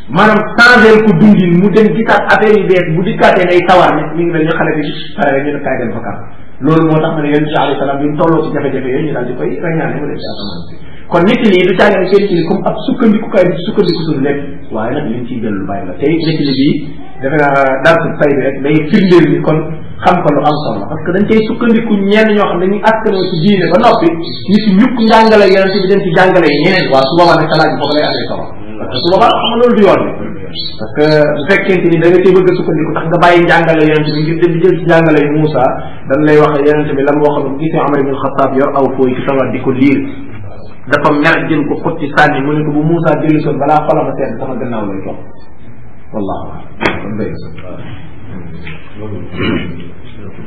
maanaam changé ko dundin mu dem gisaat affaire yu bees bu dikkaatee ngay sawar ne mi ngi mel ñu xale bi pare rek ñu ne kaay dem fa loolu moo tax ma ne yonent bi alayhi salaam bi mu tolloo ci jafe-jafe yooyu ñu daal di koy reñaane mu dem ci asamaan si kon nit ñi du càngane seen ci comme ab sukkandikukaay bi sukkandiku suñu lépp waaye nag liñ ciy jël lu bàyyi la tey nit ñi bii defe naa darsu tay bi rek day firndeel ni kon xam ko lu am solo parce que dañ cay sukkandiku ñenn ñoo xam dañuy askanoo ci diine ba noppi ñu si ñukk njàngale yonent bi dem ci jàngale yi ñeneen waaw su boobaa nag salaat bi foofu lay amee solo parce que su boobaa xam nga loolu du yoon parce que bu fekkente ni da nga cee bëgg a sukkandiku tax nga bàyyi njàngale yonent bi ngir dem di jël ci njàngale yi Moussa dañ lay wax yonent bi la mu waxoon bu gisee Omar ibn Khattab yor aw fooy ci tawat di ko liir dafa mer jël ko xotti sànni mu ne ko bu Moussa jëli soon balaa xolama sedd sama gannaaw lay topp wallahu kon béy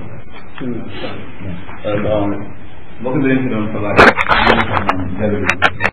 mbokk mi leen fi doon xabaar